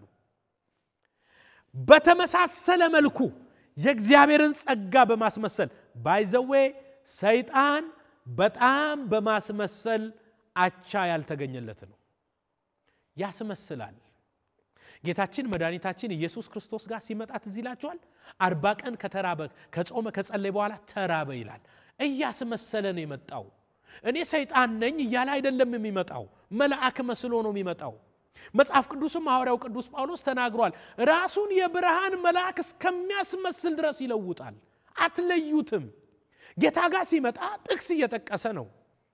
በተመሳሰለ መልኩ የእግዚአብሔርን ጸጋ በማስመሰል ባይዘዌ ሰይጣን በጣም በማስመሰል አቻ ያልተገኘለት ነው። ያስመስላል። ጌታችን መድኃኒታችን ኢየሱስ ክርስቶስ ጋር ሲመጣ ትዝ ይላችኋል። አርባ ቀን ከተራበ ከጾመ ከጸለይ በኋላ ተራበ ይላል። እያስመሰለ ነው የመጣው። እኔ ሰይጣን ነኝ እያለ አይደለም የሚመጣው፣ መልአክ መስሎ ነው የሚመጣው። መጽሐፍ ቅዱስም ሐዋርያው ቅዱስ ጳውሎስ ተናግሯል። ራሱን የብርሃን መልአክ እስከሚያስመስል ድረስ ይለውጣል። አትለዩትም። ጌታ ጋር ሲመጣ ጥቅስ እየጠቀሰ ነው።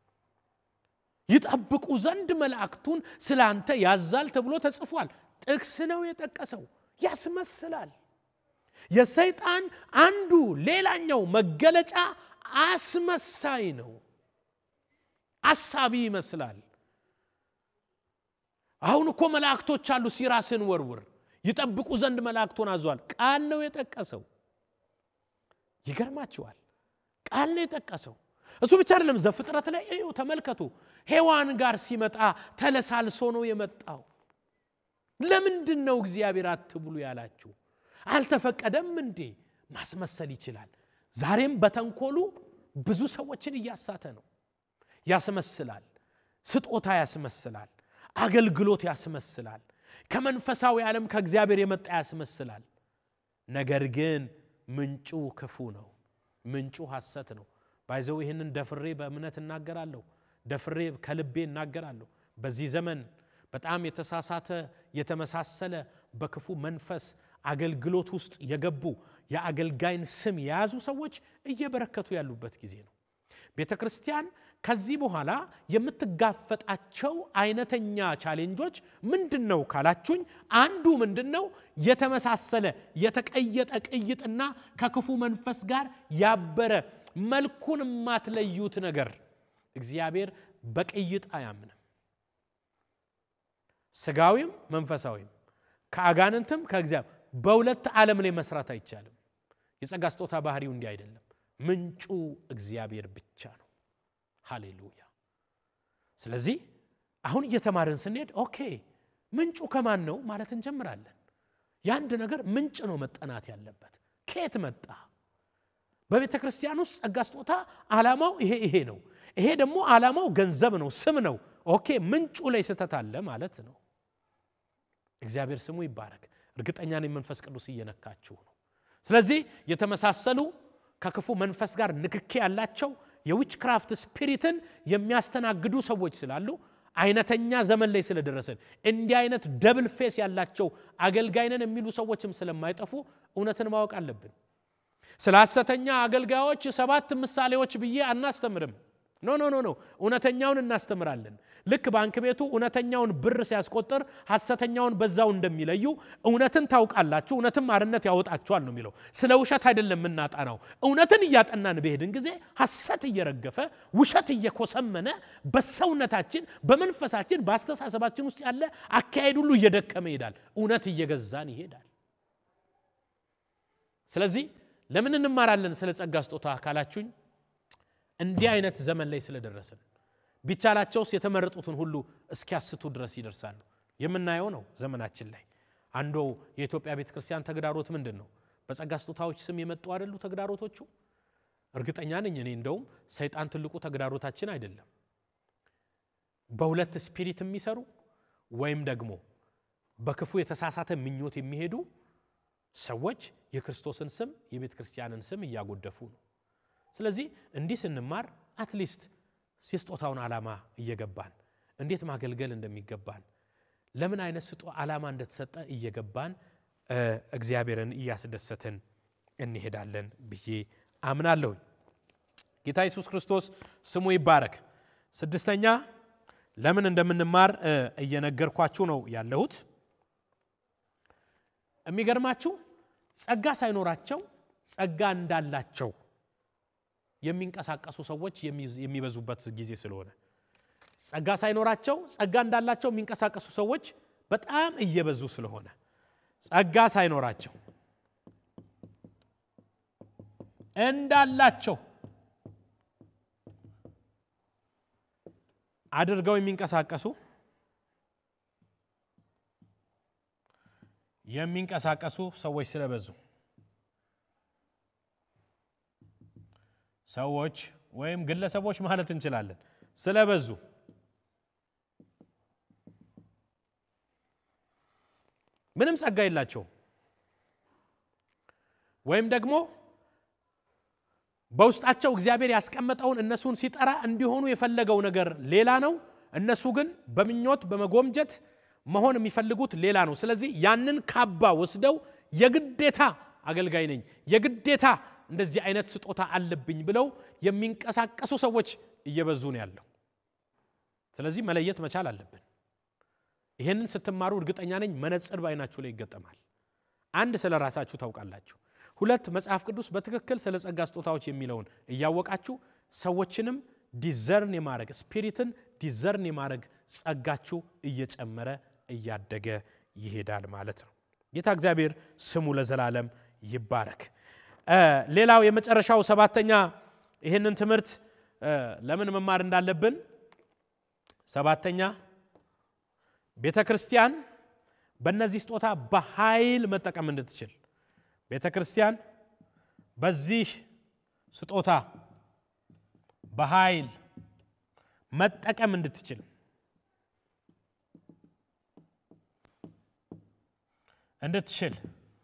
ይጠብቁ ዘንድ መላእክቱን ስለ አንተ ያዛል ተብሎ ተጽፏል። ጥቅስ ነው የጠቀሰው። ያስመስላል። የሰይጣን አንዱ ሌላኛው መገለጫ አስመሳይ ነው። አሳቢ ይመስላል። አሁን እኮ መላእክቶች አሉ፣ ሲራስን ወርውር ይጠብቁ ዘንድ መላእክቱን አዟል። ቃል ነው የጠቀሰው። ይገርማችኋል። ቃል ነው የጠቀሰው። እሱ ብቻ አይደለም። ዘፍጥረት ላይ እዩ፣ ተመልከቱ። ሔዋን ጋር ሲመጣ ተለሳልሶ ነው የመጣው። ለምንድን ነው እግዚአብሔር አትብሉ ያላችሁ? አልተፈቀደም እንዴ? ማስመሰል ይችላል። ዛሬም በተንኮሉ ብዙ ሰዎችን እያሳተ ነው። ያስመስላል። ስጦታ ያስመስላል። አገልግሎት ያስመስላል። ከመንፈሳዊ ዓለም ከእግዚአብሔር የመጣ ያስመስላል። ነገር ግን ምንጩ ክፉ ነው። ምንጩ ሐሰት ነው። ባይዘው ይህንን ደፍሬ በእምነት እናገራለሁ። ደፍሬ ከልቤ እናገራለሁ። በዚህ ዘመን በጣም የተሳሳተ የተመሳሰለ በክፉ መንፈስ አገልግሎት ውስጥ የገቡ የአገልጋይን ስም የያዙ ሰዎች እየበረከቱ ያሉበት ጊዜ ነው። ቤተ ክርስቲያን ከዚህ በኋላ የምትጋፈጣቸው አይነተኛ ቻሌንጆች ምንድን ነው ካላችሁኝ፣ አንዱ ምንድን ነው? የተመሳሰለ የተቀየጠ ቅይጥና ከክፉ መንፈስ ጋር ያበረ መልኩን የማትለዩት ነገር። እግዚአብሔር በቅይጥ አያምንም። ስጋዊም መንፈሳዊም ከአጋንንትም ከእግዚአብሔር በሁለት ዓለም ላይ መስራት አይቻልም። የጸጋ ስጦታ ባህሪው እንዲህ አይደለም። ምንጩ እግዚአብሔር ብቻ ነው። ሃሌሉያ። ስለዚህ አሁን እየተማርን ስንሄድ ኦኬ ምንጩ ከማን ነው ማለት እንጀምራለን። የአንድ ነገር ምንጭ ነው መጠናት ያለበት። ከየት መጣ? በቤተ ክርስቲያን ውስጥ ጸጋ ስጦታ ዓላማው ይሄ ይሄ ነው። ይሄ ደግሞ ዓላማው ገንዘብ ነው፣ ስም ነው። ኦኬ ምንጩ ላይ ስህተት አለ ማለት ነው። እግዚአብሔር ስሙ ይባረክ። እርግጠኛ ነኝ መንፈስ ቅዱስ እየነካችሁ ነው። ስለዚህ የተመሳሰሉ ከክፉ መንፈስ ጋር ንክኬ ያላቸው የዊች ክራፍት ስፒሪትን የሚያስተናግዱ ሰዎች ስላሉ አይነተኛ ዘመን ላይ ስለደረስን እንዲህ አይነት ደብል ፌስ ያላቸው አገልጋይነን የሚሉ ሰዎችም ስለማይጠፉ እውነትን ማወቅ አለብን። ስለ ሐሰተኛ አገልጋዮች ሰባት ምሳሌዎች ብዬ አናስተምርም። ኖ ኖ ኖ ኖ እውነተኛውን እናስተምራለን። ልክ ባንክ ቤቱ እውነተኛውን ብር ሲያስቆጥር ሐሰተኛውን በዛው እንደሚለዩ እውነትን ታውቃላችሁ፣ እውነትም አርነት ያወጣችኋል ነው የሚለው። ስለ ውሸት አይደለም የምናጠናው። እውነትን እያጠናን በሄድን ጊዜ ሐሰት እየረገፈ ውሸት እየኮሰመነ በሰውነታችን፣ በመንፈሳችን፣ በአስተሳሰባችን ውስጥ ያለ አካሄድ ሁሉ እየደከመ ይሄዳል። እውነት እየገዛን ይሄዳል። ስለዚህ ለምን እንማራለን ስለ ጸጋ ስጦታ ካላችሁኝ እንዲህ አይነት ዘመን ላይ ስለደረስን ቢቻላቸውስ የተመረጡትን ሁሉ እስኪያስቱ ድረስ ይደርሳሉ። የምናየው ነው ዘመናችን ላይ። አንዱ የኢትዮጵያ ቤተ ክርስቲያን ተግዳሮት ምንድን ነው? በጸጋ ስጦታዎች ስም የመጡ አይደሉ ተግዳሮቶቹ? እርግጠኛ ነኝ እኔ እንደውም ሰይጣን ትልቁ ተግዳሮታችን አይደለም። በሁለት ስፒሪት የሚሰሩ ወይም ደግሞ በክፉ የተሳሳተ ምኞት የሚሄዱ ሰዎች የክርስቶስን ስም የቤተ ክርስቲያንን ስም እያጎደፉ ነው። ስለዚህ እንዲህ ስንማር አትሊስት የስጦታውን ዓላማ እየገባን እንዴት ማገልገል እንደሚገባን ለምን አይነት ስጦ ዓላማ እንደተሰጠ እየገባን እግዚአብሔርን እያስደሰትን እንሄዳለን ብዬ አምናለሁኝ። ጌታ ኢየሱስ ክርስቶስ ስሙ ይባረክ። ስድስተኛ ለምን እንደምንማር እየነገርኳችሁ ነው ያለሁት። የሚገርማችሁ ጸጋ ሳይኖራቸው ጸጋ እንዳላቸው የሚንቀሳቀሱ ሰዎች የሚበዙበት ጊዜ ስለሆነ ጸጋ ሳይኖራቸው ጸጋ እንዳላቸው የሚንቀሳቀሱ ሰዎች በጣም እየበዙ ስለሆነ ጸጋ ሳይኖራቸው እንዳላቸው አድርገው የሚንቀሳቀሱ የሚንቀሳቀሱ ሰዎች ስለበዙ ሰዎች ወይም ግለሰቦች ማለት እንችላለን ስለበዙ ምንም ጸጋ የላቸውም ወይም ደግሞ በውስጣቸው እግዚአብሔር ያስቀመጠውን እነሱን ሲጠራ እንዲሆኑ የፈለገው ነገር ሌላ ነው። እነሱ ግን በምኞት በመጎምጀት መሆን የሚፈልጉት ሌላ ነው። ስለዚህ ያንን ካባ ወስደው የግዴታ አገልጋይ ነኝ፣ የግዴታ እንደዚህ አይነት ስጦታ አለብኝ ብለው የሚንቀሳቀሱ ሰዎች እየበዙ ነው ያለው። ስለዚህ መለየት መቻል አለብን። ይህንን ስትማሩ እርግጠኛ ነኝ መነጽር በዓይናችሁ ላይ ይገጠማል። አንድ ስለ ራሳችሁ ታውቃላችሁ። ሁለት መጽሐፍ ቅዱስ በትክክል ስለ ጸጋ ስጦታዎች የሚለውን እያወቃችሁ ሰዎችንም ዲዘርን የማድረግ ስፒሪትን ዲዘርን የማድረግ ጸጋችሁ እየጨመረ እያደገ ይሄዳል ማለት ነው። ጌታ እግዚአብሔር ስሙ ለዘላለም ይባረክ። ሌላው የመጨረሻው ሰባተኛ ይህንን ትምህርት ለምን መማር እንዳለብን ሰባተኛ ቤተ ክርስቲያን በእነዚህ ስጦታ በኃይል መጠቀም እንድትችል ቤተ ክርስቲያን በዚህ ስጦታ በኃይል መጠቀም እንድትችል እንድትችል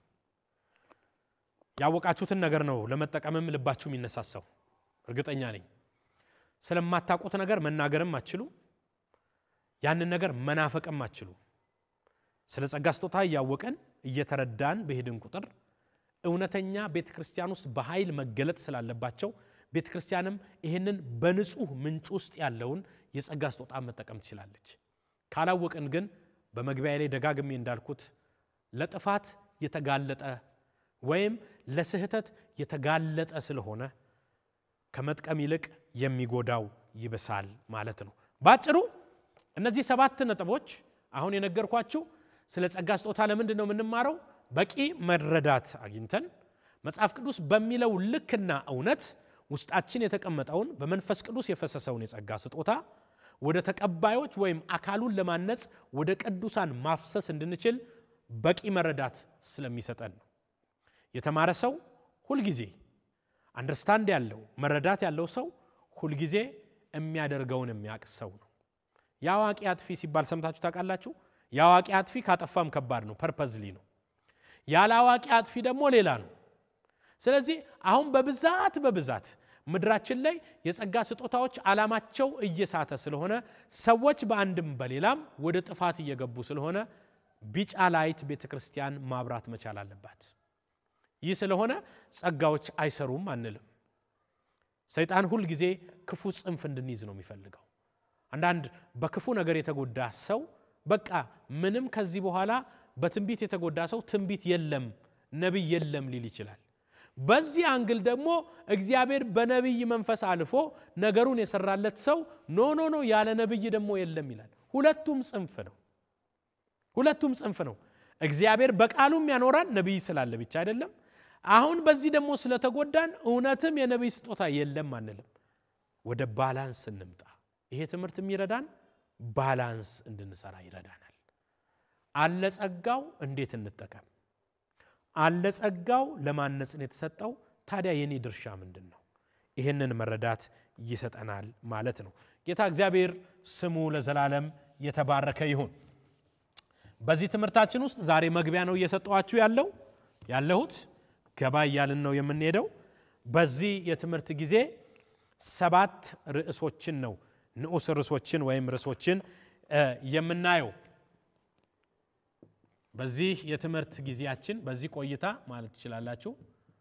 ያወቃችሁትን ነገር ነው ለመጠቀምም ልባችሁ የሚነሳሳው። እርግጠኛ ነኝ ስለማታውቁት ነገር መናገርም አትችሉ፣ ያንን ነገር መናፈቅም አትችሉ። ስለ ጸጋ ስጦታ እያወቀን እየተረዳን በሄድን ቁጥር እውነተኛ ቤተ ክርስቲያን ውስጥ በኃይል መገለጥ ስላለባቸው ቤተ ክርስቲያንም ይህንን በንጹህ ምንጭ ውስጥ ያለውን የጸጋ ስጦታ መጠቀም ትችላለች። ካላወቅን ግን በመግቢያ ላይ ደጋግሜ እንዳልኩት ለጥፋት የተጋለጠ ወይም ለስህተት የተጋለጠ ስለሆነ ከመጥቀም ይልቅ የሚጎዳው ይብሳል ማለት ነው። ባጭሩ እነዚህ ሰባት ነጥቦች አሁን የነገርኳችሁ ስለ ጸጋ ስጦታ ለምንድን ነው የምንማረው? በቂ መረዳት አግኝተን መጽሐፍ ቅዱስ በሚለው ልክና እውነት ውስጣችን የተቀመጠውን በመንፈስ ቅዱስ የፈሰሰውን የጸጋ ስጦታ ወደ ተቀባዮች ወይም አካሉን ለማነጽ ወደ ቅዱሳን ማፍሰስ እንድንችል በቂ መረዳት ስለሚሰጠን ነው። የተማረ ሰው ሁልጊዜ አንደርስታንድ ያለው መረዳት ያለው ሰው ሁልጊዜ የሚያደርገውን የሚያውቅ ሰው ነው። የአዋቂ አጥፊ ሲባል ሰምታችሁ ታውቃላችሁ? የአዋቂ አጥፊ ካጠፋም ከባድ ነው፣ ፐርፐዝሊ ነው። ያለ አዋቂ አጥፊ ደግሞ ሌላ ነው። ስለዚህ አሁን በብዛት በብዛት ምድራችን ላይ የጸጋ ስጦታዎች ዓላማቸው እየሳተ ስለሆነ ሰዎች በአንድም በሌላም ወደ ጥፋት እየገቡ ስለሆነ ቢጫ ላይት ቤተ ክርስቲያን ማብራት መቻል አለባት። ይህ ስለሆነ ጸጋዎች አይሰሩም አንልም። ሰይጣን ሁል ጊዜ ክፉ ጽንፍ እንድንይዝ ነው የሚፈልገው። አንዳንድ በክፉ ነገር የተጎዳ ሰው በቃ ምንም ከዚህ በኋላ በትንቢት የተጎዳ ሰው ትንቢት የለም ነቢይ የለም ሊል ይችላል። በዚህ አንግል ደግሞ እግዚአብሔር በነቢይ መንፈስ አልፎ ነገሩን የሰራለት ሰው ኖ ኖ ኖ ያለ ነቢይ ደግሞ የለም ይላል። ሁለቱም ጽንፍ ነው። ሁለቱም ጽንፍ ነው። እግዚአብሔር በቃሉም ያኖራል ነቢይ ስላለ ብቻ አይደለም። አሁን በዚህ ደግሞ ስለተጎዳን እውነትም የነቢይ ስጦታ የለም አንልም። ወደ ባላንስ እንምጣ። ይሄ ትምህርት የሚረዳን ባላንስ እንድንሰራ ይረዳናል። አለ ጸጋው እንዴት እንጠቀም? አለ ጸጋው ለማነጽ ነው የተሰጠው። ታዲያ የኔ ድርሻ ምንድን ነው? ይህንን መረዳት ይሰጠናል ማለት ነው። ጌታ እግዚአብሔር ስሙ ለዘላለም የተባረከ ይሁን። በዚህ ትምህርታችን ውስጥ ዛሬ መግቢያ ነው እየሰጠኋችሁ ያለው ያለሁት ገባ እያልን ነው የምንሄደው። በዚህ የትምህርት ጊዜ ሰባት ርዕሶችን ነው ንዑስ ርዕሶችን ወይም ርዕሶችን የምናየው በዚህ የትምህርት ጊዜያችን በዚህ ቆይታ ማለት ትችላላችሁ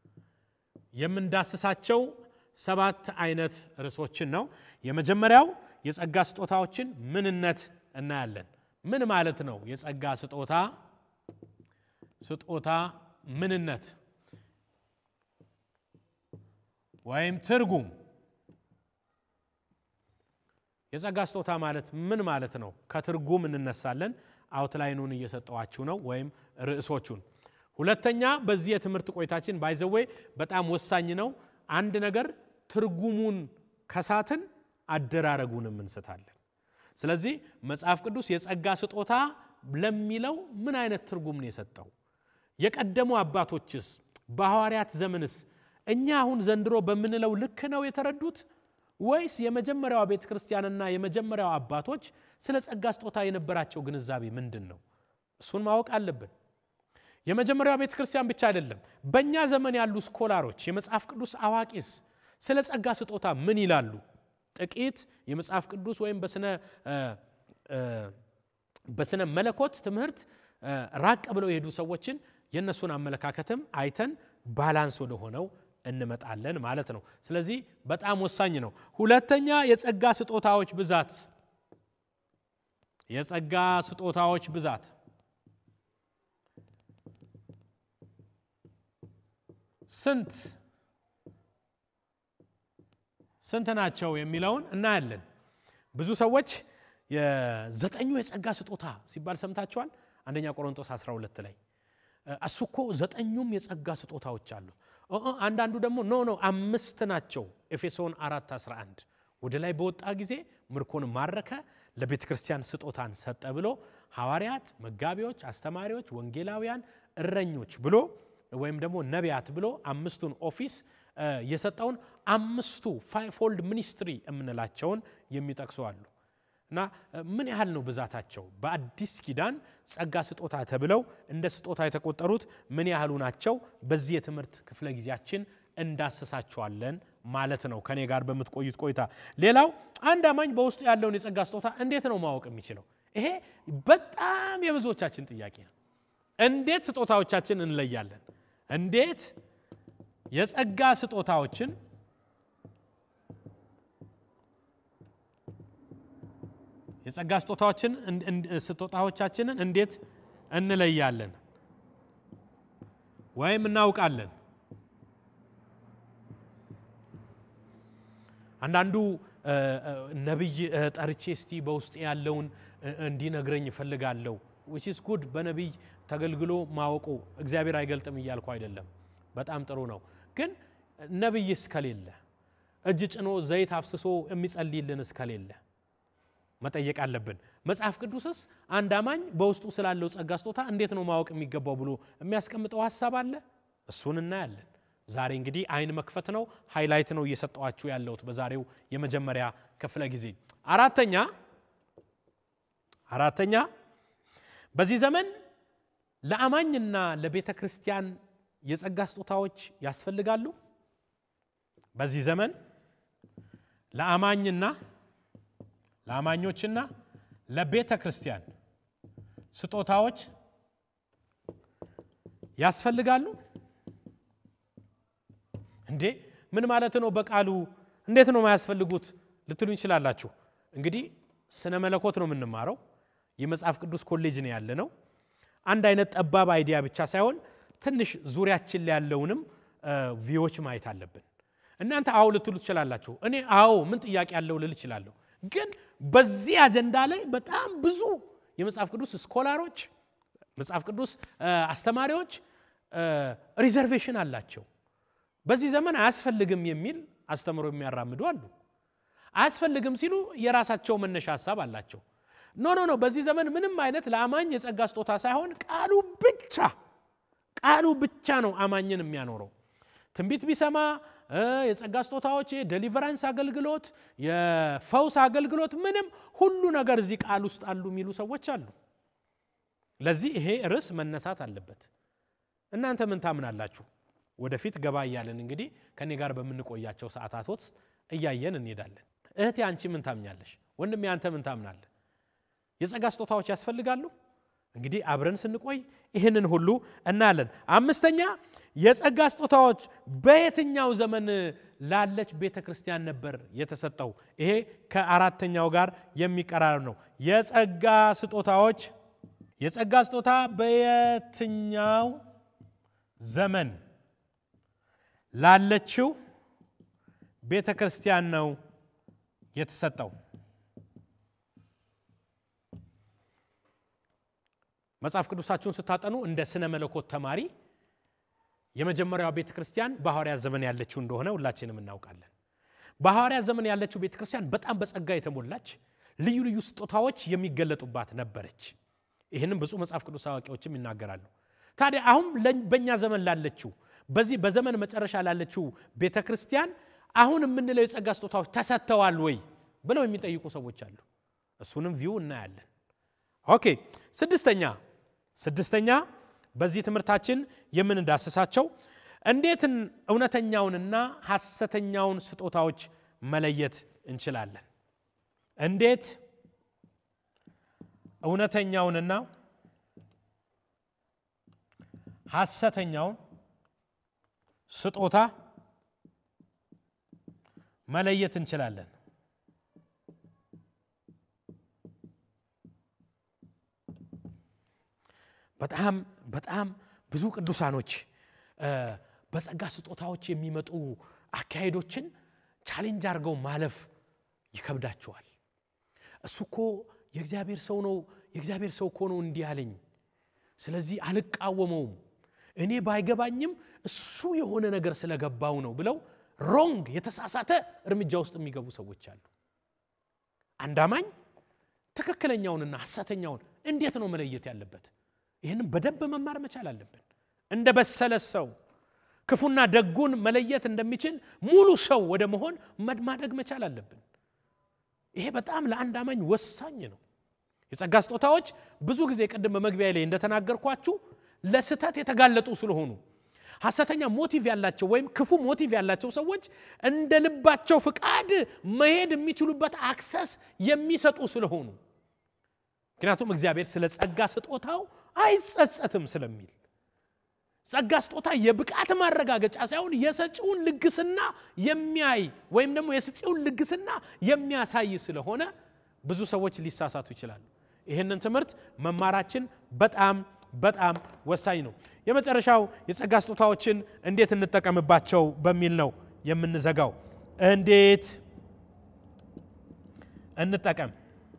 የምንዳስሳቸው ሰባት አይነት ርዕሶችን ነው። የመጀመሪያው የጸጋ ስጦታዎችን ምንነት እናያለን። ምን ማለት ነው? የጸጋ ስጦታ ስጦታ ምንነት ወይም ትርጉም የጸጋ ስጦታ ማለት ምን ማለት ነው? ከትርጉም እንነሳለን። አውትላይኑን እየሰጠዋችሁ ነው ወይም ርዕሶቹን። ሁለተኛ በዚህ የትምህርት ቆይታችን ባይዘዌ በጣም ወሳኝ ነው። አንድ ነገር ትርጉሙን ከሳትን አደራረጉንም እንስታለን። ስለዚህ መጽሐፍ ቅዱስ የጸጋ ስጦታ ለሚለው ምን አይነት ትርጉም ነው የሰጠው? የቀደሙ አባቶችስ በሐዋርያት ዘመንስ እኛ አሁን ዘንድሮ በምንለው ልክ ነው የተረዱት ወይስ የመጀመሪያዋ ቤተ ክርስቲያንና የመጀመሪያው አባቶች ስለ ጸጋ ስጦታ የነበራቸው ግንዛቤ ምንድን ነው? እሱን ማወቅ አለብን። የመጀመሪያዋ ቤተ ክርስቲያን ብቻ አይደለም፣ በእኛ ዘመን ያሉ ስኮላሮች፣ የመጽሐፍ ቅዱስ አዋቂስ ስለ ጸጋ ስጦታ ምን ይላሉ? ጥቂት የመጽሐፍ ቅዱስ ወይም በስነ መለኮት ትምህርት ራቅ ብለው የሄዱ ሰዎችን የእነሱን አመለካከትም አይተን ባላንስ ወደ ሆነው እንመጣለን ማለት ነው። ስለዚህ በጣም ወሳኝ ነው። ሁለተኛ የጸጋ ስጦታዎች ብዛት የጸጋ ስጦታዎች ብዛት ስንት ስንት ናቸው የሚለውን እናያለን። ብዙ ሰዎች የዘጠኙ የጸጋ ስጦታ ሲባል ሰምታችኋል። አንደኛ ቆሮንቶስ 12 ላይ እሱ እኮ ዘጠኙም የጸጋ ስጦታዎች አሉ። አንዳንዱ ደግሞ ኖ ኖ አምስት ናቸው። ኤፌሶን 4 11 ወደ ላይ በወጣ ጊዜ ምርኮን ማረከ፣ ለቤተ ክርስቲያን ስጦታን ሰጠ ብሎ ሐዋርያት፣ መጋቢዎች፣ አስተማሪዎች፣ ወንጌላውያን፣ እረኞች ብሎ ወይም ደግሞ ነቢያት ብሎ አምስቱን ኦፊስ የሰጠውን አምስቱ ፋይፎልድ ሚኒስትሪ የምንላቸውን የሚጠቅሱ አሉ። እና ምን ያህል ነው ብዛታቸው? በአዲስ ኪዳን ጸጋ ስጦታ ተብለው እንደ ስጦታ የተቆጠሩት ምን ያህሉ ናቸው? በዚህ የትምህርት ክፍለ ጊዜያችን እንዳስሳቸዋለን ማለት ነው ከኔ ጋር በምትቆዩት ቆይታ። ሌላው አንድ አማኝ በውስጡ ያለውን የጸጋ ስጦታ እንዴት ነው ማወቅ የሚችለው? ይሄ በጣም የብዙዎቻችን ጥያቄ ነው። እንዴት ስጦታዎቻችን እንለያለን? እንዴት የጸጋ ስጦታዎችን የጸጋ ስጦታዎችን ስጦታዎቻችንን እንዴት እንለያለን ወይም እናውቃለን? አንዳንዱ ነቢይ ጠርቼ እስቲ በውስጥ ያለውን እንዲነግረኝ እፈልጋለሁ። ዊች ኢዝ ጉድ። በነቢይ ተገልግሎ ማወቁ እግዚአብሔር አይገልጥም እያልኩ አይደለም። በጣም ጥሩ ነው። ግን ነቢይ እስከሌለ እጅ ጭኖ ዘይት አፍስሶ የሚጸልይልን እስከሌለ መጠየቅ አለብን። መጽሐፍ ቅዱስስ አንድ አማኝ በውስጡ ስላለው ጸጋ ስጦታ እንዴት ነው ማወቅ የሚገባው ብሎ የሚያስቀምጠው ሀሳብ አለ። እሱን እናያለን። ዛሬ እንግዲህ አይን መክፈት ነው፣ ሃይላይት ነው እየሰጠዋችሁ ያለሁት በዛሬው የመጀመሪያ ክፍለ ጊዜ። አራተኛ አራተኛ በዚህ ዘመን ለአማኝና ለቤተ ክርስቲያን የጸጋ ስጦታዎች ያስፈልጋሉ። በዚህ ዘመን ለአማኝና ለአማኞችና ለቤተ ክርስቲያን ስጦታዎች ያስፈልጋሉ እንዴ? ምን ማለት ነው? በቃሉ እንዴት ነው የማያስፈልጉት ልትሉ ይችላላችሁ። እንግዲህ ስነ መለኮት ነው የምንማረው። የመጽሐፍ ቅዱስ ኮሌጅ ነው ያለ ነው። አንድ አይነት ጠባብ አይዲያ ብቻ ሳይሆን ትንሽ ዙሪያችን ላይ ያለውንም ቪዎች ማየት አለብን። እናንተ አዎ ልትሉ ትችላላችሁ። እኔ አዎ ምን ጥያቄ ያለው ልል እችላለሁ። ግን በዚህ አጀንዳ ላይ በጣም ብዙ የመጽሐፍ ቅዱስ ስኮላሮች፣ መጽሐፍ ቅዱስ አስተማሪዎች ሪዘርቬሽን አላቸው። በዚህ ዘመን አያስፈልግም የሚል አስተምሮ የሚያራምዱ አሉ። አያስፈልግም ሲሉ የራሳቸው መነሻ ሀሳብ አላቸው። ኖ ኖ ኖ፣ በዚህ ዘመን ምንም አይነት ለአማኝ የጸጋ ስጦታ ሳይሆን ቃሉ ብቻ ቃሉ ብቻ ነው አማኝን የሚያኖረው። ትንቢት ቢሰማ የጸጋ ስጦታዎች፣ የዴሊቨራንስ አገልግሎት፣ የፈውስ አገልግሎት፣ ምንም ሁሉ ነገር እዚህ ቃል ውስጥ አሉ የሚሉ ሰዎች አሉ። ለዚህ ይሄ ርዕስ መነሳት አለበት። እናንተ ምን ታምናላችሁ? ወደፊት ገባ እያለን እንግዲህ ከኔ ጋር በምንቆያቸው ሰዓታት ውስጥ እያየን እንሄዳለን። እህቴ አንቺ ምን ታምኛለሽ? ወንድሜ አንተ ምን ታምናለህ? የጸጋ ስጦታዎች ያስፈልጋሉ? እንግዲህ አብረን ስንቆይ ይህንን ሁሉ እናያለን። አምስተኛ የጸጋ ስጦታዎች በየትኛው ዘመን ላለች ቤተ ክርስቲያን ነበር የተሰጠው? ይሄ ከአራተኛው ጋር የሚቀራረብ ነው። የጸጋ ስጦታዎች የጸጋ ስጦታ በየትኛው ዘመን ላለችው ቤተ ክርስቲያን ነው የተሰጠው? መጽሐፍ ቅዱሳችሁን ስታጠኑ እንደ ስነ መለኮት ተማሪ የመጀመሪያዋ ቤተ ክርስቲያን በሐዋርያት ዘመን ያለችው እንደሆነ ሁላችንም እናውቃለን። በሐዋርያት ዘመን ያለችው ቤተ ክርስቲያን በጣም በጸጋ የተሞላች ልዩ ልዩ ስጦታዎች የሚገለጡባት ነበረች። ይህንም ብዙ መጽሐፍ ቅዱስ አዋቂዎችም ይናገራሉ። ታዲያ አሁን በእኛ ዘመን ላለችው በዚህ በዘመን መጨረሻ ላለችው ቤተ ክርስቲያን አሁን የምንለው የጸጋ ስጦታዎች ተሰጥተዋል ወይ ብለው የሚጠይቁ ሰዎች አሉ። እሱንም ቪው እናያለን። ኦኬ ስድስተኛ ስድስተኛ በዚህ ትምህርታችን የምንዳስሳቸው እንዴት እውነተኛውንና ሐሰተኛውን ስጦታዎች መለየት እንችላለን? እንዴት እውነተኛውንና ሐሰተኛውን ስጦታ መለየት እንችላለን? በጣም በጣም ብዙ ቅዱሳኖች በጸጋ ስጦታዎች የሚመጡ አካሄዶችን ቻሌንጅ አድርገው ማለፍ ይከብዳቸዋል። እሱ እኮ የእግዚአብሔር ሰው ነው፣ የእግዚአብሔር ሰው እኮ ነው እንዲህ አለኝ፣ ስለዚህ አልቃወመውም፣ እኔ ባይገባኝም እሱ የሆነ ነገር ስለገባው ነው ብለው ሮንግ የተሳሳተ እርምጃ ውስጥ የሚገቡ ሰዎች አሉ። አንድ አማኝ ትክክለኛውንና ሐሰተኛውን እንዴት ነው መለየት ያለበት? ይህንም በደንብ መማር መቻል አለብን። እንደ በሰለ ሰው ክፉና ደጉን መለየት እንደሚችል ሙሉ ሰው ወደ መሆን ማደግ መቻል አለብን። ይሄ በጣም ለአንድ አማኝ ወሳኝ ነው። የጸጋ ስጦታዎች ብዙ ጊዜ ቅድም በመግቢያ ላይ እንደተናገርኳችሁ ለስህተት የተጋለጡ ስለሆኑ ሐሰተኛ ሞቲቭ ያላቸው ወይም ክፉ ሞቲቭ ያላቸው ሰዎች እንደ ልባቸው ፍቃድ መሄድ የሚችሉበት አክሰስ የሚሰጡ ስለሆኑ ምክንያቱም እግዚአብሔር ስለ ጸጋ ስጦታው አይጸጸትም ስለሚል ጸጋ ስጦታ የብቃት ማረጋገጫ ሳይሆን የሰጪውን ልግስና የሚያይ ወይም ደግሞ የሰጪውን ልግስና የሚያሳይ ስለሆነ ብዙ ሰዎች ሊሳሳቱ ይችላሉ። ይህንን ትምህርት መማራችን በጣም በጣም ወሳኝ ነው። የመጨረሻው የጸጋ ስጦታዎችን እንዴት እንጠቀምባቸው በሚል ነው የምንዘጋው። እንዴት እንጠቀም?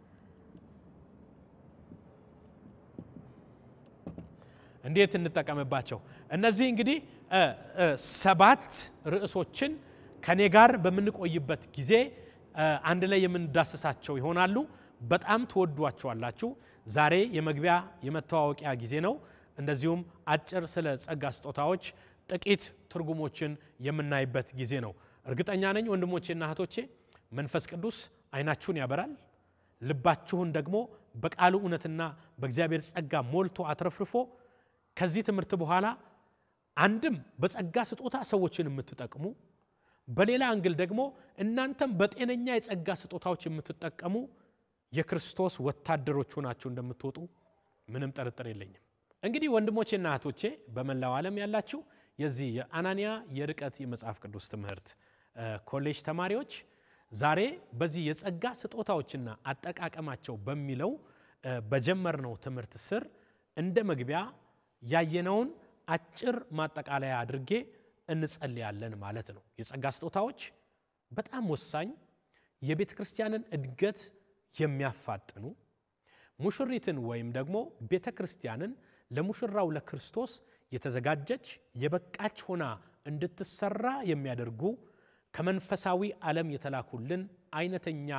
እንዴት እንጠቀምባቸው? እነዚህ እንግዲህ ሰባት ርዕሶችን ከኔ ጋር በምንቆይበት ጊዜ አንድ ላይ የምንዳስሳቸው ይሆናሉ። በጣም ትወዷቸዋላችሁ። ዛሬ የመግቢያ የመተዋወቂያ ጊዜ ነው። እንደዚሁም አጭር ስለ ጸጋ ስጦታዎች ጥቂት ትርጉሞችን የምናይበት ጊዜ ነው። እርግጠኛ ነኝ ወንድሞቼና እህቶቼ መንፈስ ቅዱስ አይናችሁን ያበራል፣ ልባችሁን ደግሞ በቃሉ እውነትና በእግዚአብሔር ጸጋ ሞልቶ አትረፍርፎ ከዚህ ትምህርት በኋላ አንድም በጸጋ ስጦታ ሰዎችን የምትጠቅሙ በሌላ አንግል ደግሞ እናንተም በጤነኛ የጸጋ ስጦታዎች የምትጠቀሙ የክርስቶስ ወታደሮች ሆናችሁ እንደምትወጡ ምንም ጥርጥር የለኝም። እንግዲህ ወንድሞቼና እህቶቼ በመላው ዓለም ያላችሁ የዚህ የአናንያ የርቀት የመጽሐፍ ቅዱስ ትምህርት ኮሌጅ ተማሪዎች ዛሬ በዚህ የጸጋ ስጦታዎችና አጠቃቀማቸው በሚለው በጀመርነው ትምህርት ስር እንደ መግቢያ ያየነውን አጭር ማጠቃለያ አድርጌ እንጸልያለን ማለት ነው። የጸጋ ስጦታዎች በጣም ወሳኝ የቤተ ክርስቲያንን እድገት የሚያፋጥኑ ሙሽሪትን ወይም ደግሞ ቤተ ክርስቲያንን ለሙሽራው ለክርስቶስ የተዘጋጀች የበቃች ሆና እንድትሰራ የሚያደርጉ ከመንፈሳዊ ዓለም የተላኩልን አይነተኛ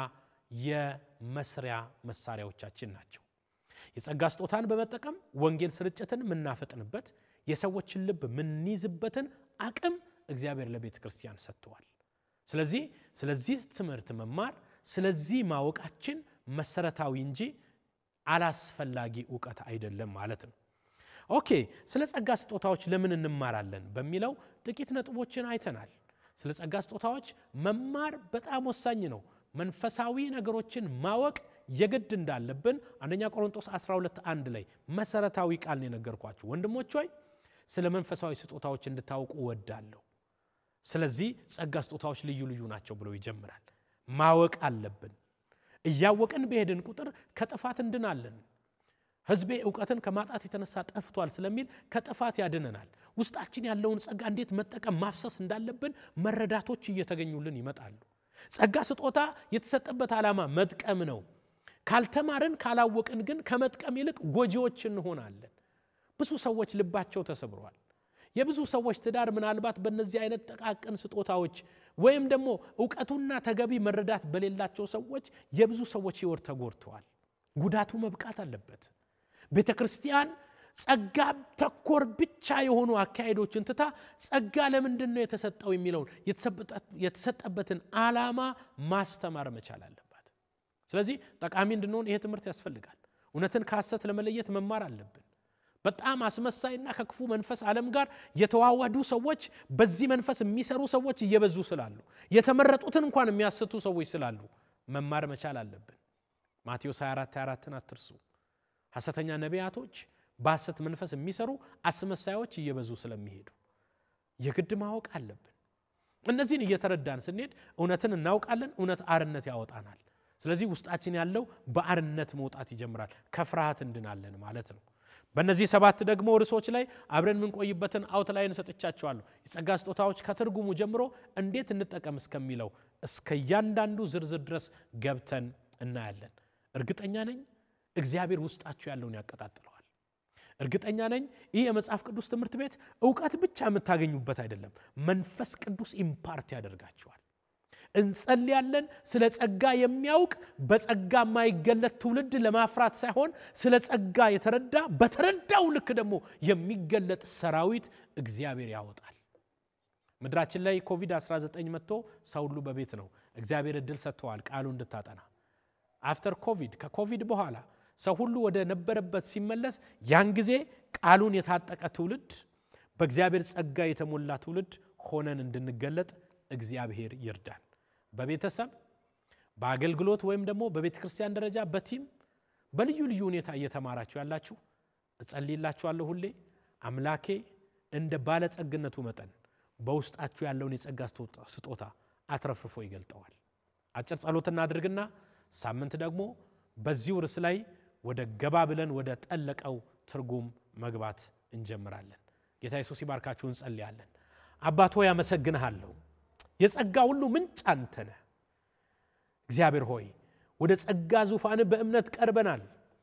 የመስሪያ መሳሪያዎቻችን ናቸው። የጸጋ ስጦታን በመጠቀም ወንጌል ስርጭትን የምናፈጥንበት የሰዎችን ልብ የምንይዝበትን አቅም እግዚአብሔር ለቤተ ክርስቲያን ሰጥተዋል። ስለዚህ ስለዚህ ትምህርት መማር ስለዚህ ማወቃችን መሰረታዊ እንጂ አላስፈላጊ እውቀት አይደለም ማለት ነው። ኦኬ፣ ስለ ጸጋ ስጦታዎች ለምን እንማራለን በሚለው ጥቂት ነጥቦችን አይተናል። ስለ ጸጋ ስጦታዎች መማር በጣም ወሳኝ ነው። መንፈሳዊ ነገሮችን ማወቅ የግድ እንዳለብን አንደኛ ቆሮንጦስ 12 አንድ ላይ መሰረታዊ ቃል ነው የነገርኳችሁ። ወንድሞች ሆይ ስለ መንፈሳዊ ስጦታዎች እንድታውቁ እወዳለሁ። ስለዚህ ጸጋ ስጦታዎች ልዩ ልዩ ናቸው ብሎ ይጀምራል። ማወቅ አለብን። እያወቅን በሄድን ቁጥር ከጥፋት እንድናለን። ሕዝቤ እውቀትን ከማጣት የተነሳ ጠፍቷል ስለሚል ከጥፋት ያድነናል። ውስጣችን ያለውን ጸጋ እንዴት መጠቀም ማፍሰስ እንዳለብን መረዳቶች እየተገኙልን ይመጣሉ። ጸጋ ስጦታ የተሰጠበት ዓላማ መጥቀም ነው። ካልተማርን ካላወቅን ግን ከመጥቀም ይልቅ ጎጂዎች እንሆናለን። ብዙ ሰዎች ልባቸው ተሰብሯል። የብዙ ሰዎች ትዳር ምናልባት በእነዚህ አይነት ጠቃቅን ስጦታዎች ወይም ደግሞ እውቀቱና ተገቢ መረዳት በሌላቸው ሰዎች የብዙ ሰዎች ሕይወት ተጎድተዋል። ጉዳቱ መብቃት አለበት። ቤተ ክርስቲያን ጸጋ ተኮር ብቻ የሆኑ አካሄዶችን ትታ ጸጋ ለምንድን ነው የተሰጠው የሚለውን የተሰጠበትን ዓላማ ማስተማር መቻል አለባት። ስለዚህ ጠቃሚ እንድንሆን ይሄ ትምህርት ያስፈልጋል። እውነትን ከሐሰት ለመለየት መማር አለብን። በጣም አስመሳይና ከክፉ መንፈስ ዓለም ጋር የተዋወዱ ሰዎች በዚህ መንፈስ የሚሰሩ ሰዎች እየበዙ ስላሉ የተመረጡትን እንኳን የሚያስቱ ሰዎች ስላሉ መማር መቻል አለብን። ማቴዎስ 24 24ን አትርሱ። ሐሰተኛ ነቢያቶች በሐሰት መንፈስ የሚሰሩ አስመሳዮች እየበዙ ስለሚሄዱ የግድ ማወቅ አለብን። እነዚህን እየተረዳን ስንሄድ እውነትን እናውቃለን። እውነት አርነት ያወጣናል። ስለዚህ ውስጣችን ያለው በአርነት መውጣት ይጀምራል። ከፍርሃት እንድናለን ማለት ነው። በእነዚህ ሰባት ደግሞ ርዕሶች ላይ አብረን የምንቆይበትን አውትላይን ሰጥቻቸዋለሁ። የጸጋ ስጦታዎች ከትርጉሙ ጀምሮ እንዴት እንጠቀም እስከሚለው እስከ እያንዳንዱ ዝርዝር ድረስ ገብተን እናያለን። እርግጠኛ ነኝ እግዚአብሔር ውስጣችሁ ያለውን ያቀጣጥለዋል። እርግጠኛ ነኝ ይህ የመጽሐፍ ቅዱስ ትምህርት ቤት እውቀት ብቻ የምታገኙበት አይደለም፣ መንፈስ ቅዱስ ኢምፓርት ያደርጋችኋል። እንጸልያለን ስለ ጸጋ የሚያውቅ በጸጋ የማይገለጥ ትውልድ ለማፍራት ሳይሆን ስለ ጸጋ የተረዳ በተረዳው ልክ ደግሞ የሚገለጥ ሰራዊት እግዚአብሔር ያወጣል። ምድራችን ላይ ኮቪድ-19 መጥቶ ሰው ሁሉ በቤት ነው። እግዚአብሔር እድል ሰጥተዋል ቃሉ እንድታጠና አፍተር ኮቪድ ከኮቪድ በኋላ ሰው ሁሉ ወደ ነበረበት ሲመለስ ያን ጊዜ ቃሉን የታጠቀ ትውልድ በእግዚአብሔር ጸጋ የተሞላ ትውልድ ሆነን እንድንገለጥ እግዚአብሔር ይርዳን። በቤተሰብ በአገልግሎት ወይም ደግሞ በቤተ ክርስቲያን ደረጃ በቲም በልዩ ልዩ ሁኔታ እየተማራችሁ ያላችሁ እጸልይላችኋለሁ። ሁሌ አምላኬ እንደ ባለጸግነቱ መጠን በውስጣችሁ ያለውን የጸጋ ስጦታ አትረፍርፎ ይገልጠዋል። አጭር ጸሎት እናድርግና ሳምንት ደግሞ በዚሁ ርዕስ ላይ ወደ ገባ ብለን ወደ ጠለቀው ትርጉም መግባት እንጀምራለን። ጌታ ኢየሱስ ይባርካችሁ። እንጸልያለን። አባት ሆይ አመሰግንሃለሁ። የጸጋ ሁሉ ምንጭ አንተ ነህ። እግዚአብሔር ሆይ ወደ ጸጋ ዙፋን በእምነት ቀርበናል።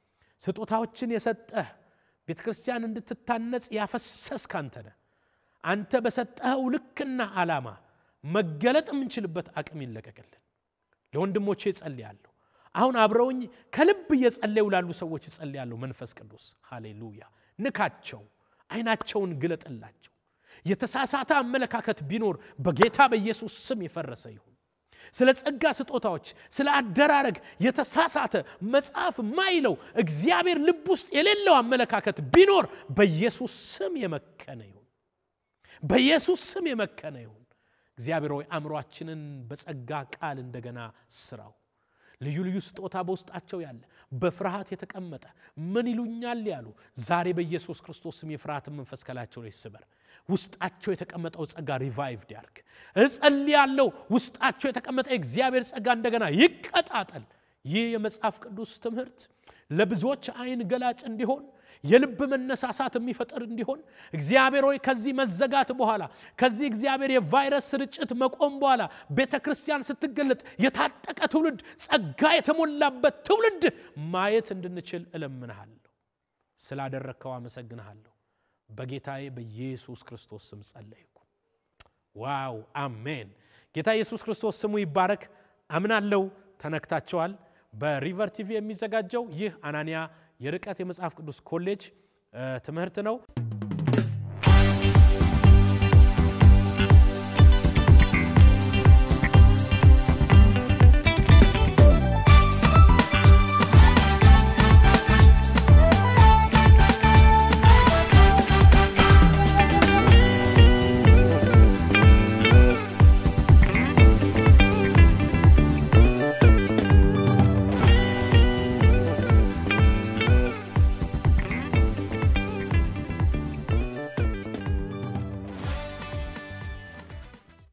ስጦታዎችን የሰጠህ ቤተ ክርስቲያን እንድትታነጽ ያፈሰስክ አንተ ነህ። አንተ በሰጠኸው ልክና ዓላማ መገለጥ የምንችልበት አቅም ይለቀቅልን። ለወንድሞቼ እጸልያለሁ። አሁን አብረውኝ ከልብ እየጸለዩ ላሉ ሰዎች እጸልያለሁ። መንፈስ ቅዱስ ሃሌሉያ፣ ንካቸው፣ አይናቸውን ግለጥላቸው። የተሳሳተ አመለካከት ቢኖር በጌታ በኢየሱስ ስም የፈረሰ ይሁን። ስለ ጸጋ ስጦታዎች፣ ስለ አደራረግ የተሳሳተ መጽሐፍ ማይለው እግዚአብሔር ልብ ውስጥ የሌለው አመለካከት ቢኖር በኢየሱስ ስም የመከነ ይሁን። በኢየሱስ ስም የመከነ ይሁን። እግዚአብሔር ሆይ አእምሯችንን በጸጋ ቃል እንደገና ስራው። ልዩ ልዩ ስጦታ በውስጣቸው ያለ በፍርሃት የተቀመጠ ምን ይሉኛል ያሉ ዛሬ በኢየሱስ ክርስቶስ ስም የፍርሃትን መንፈስ ከላያቸው ላይ ይስበር። ውስጣቸው የተቀመጠው ጸጋ ሪቫይቭድ ያርግ። እጸልያለሁ ውስጣቸው የተቀመጠ የእግዚአብሔር ጸጋ እንደገና ይቀጣጠል። ይህ የመጽሐፍ ቅዱስ ትምህርት ለብዙዎች አይን ገላጭ እንዲሆን የልብ መነሳሳት የሚፈጥር እንዲሆን እግዚአብሔር ሆይ ከዚህ መዘጋት በኋላ ከዚህ እግዚአብሔር የቫይረስ ስርጭት መቆም በኋላ ቤተ ክርስቲያን ስትገለጥ የታጠቀ ትውልድ፣ ጸጋ የተሞላበት ትውልድ ማየት እንድንችል እለምንሃለሁ። ስላደረግከው አመሰግንሃለሁ። በጌታዬ በኢየሱስ ክርስቶስ ስም ጸለይኩ። ዋው አሜን። ጌታ ኢየሱስ ክርስቶስ ስሙ ይባረክ። አምናለው ተነክታቸዋል። በሪቨር ቲቪ የሚዘጋጀው ይህ አናንያ የርቀት የመጽሐፍ ቅዱስ ኮሌጅ ትምህርት ነው።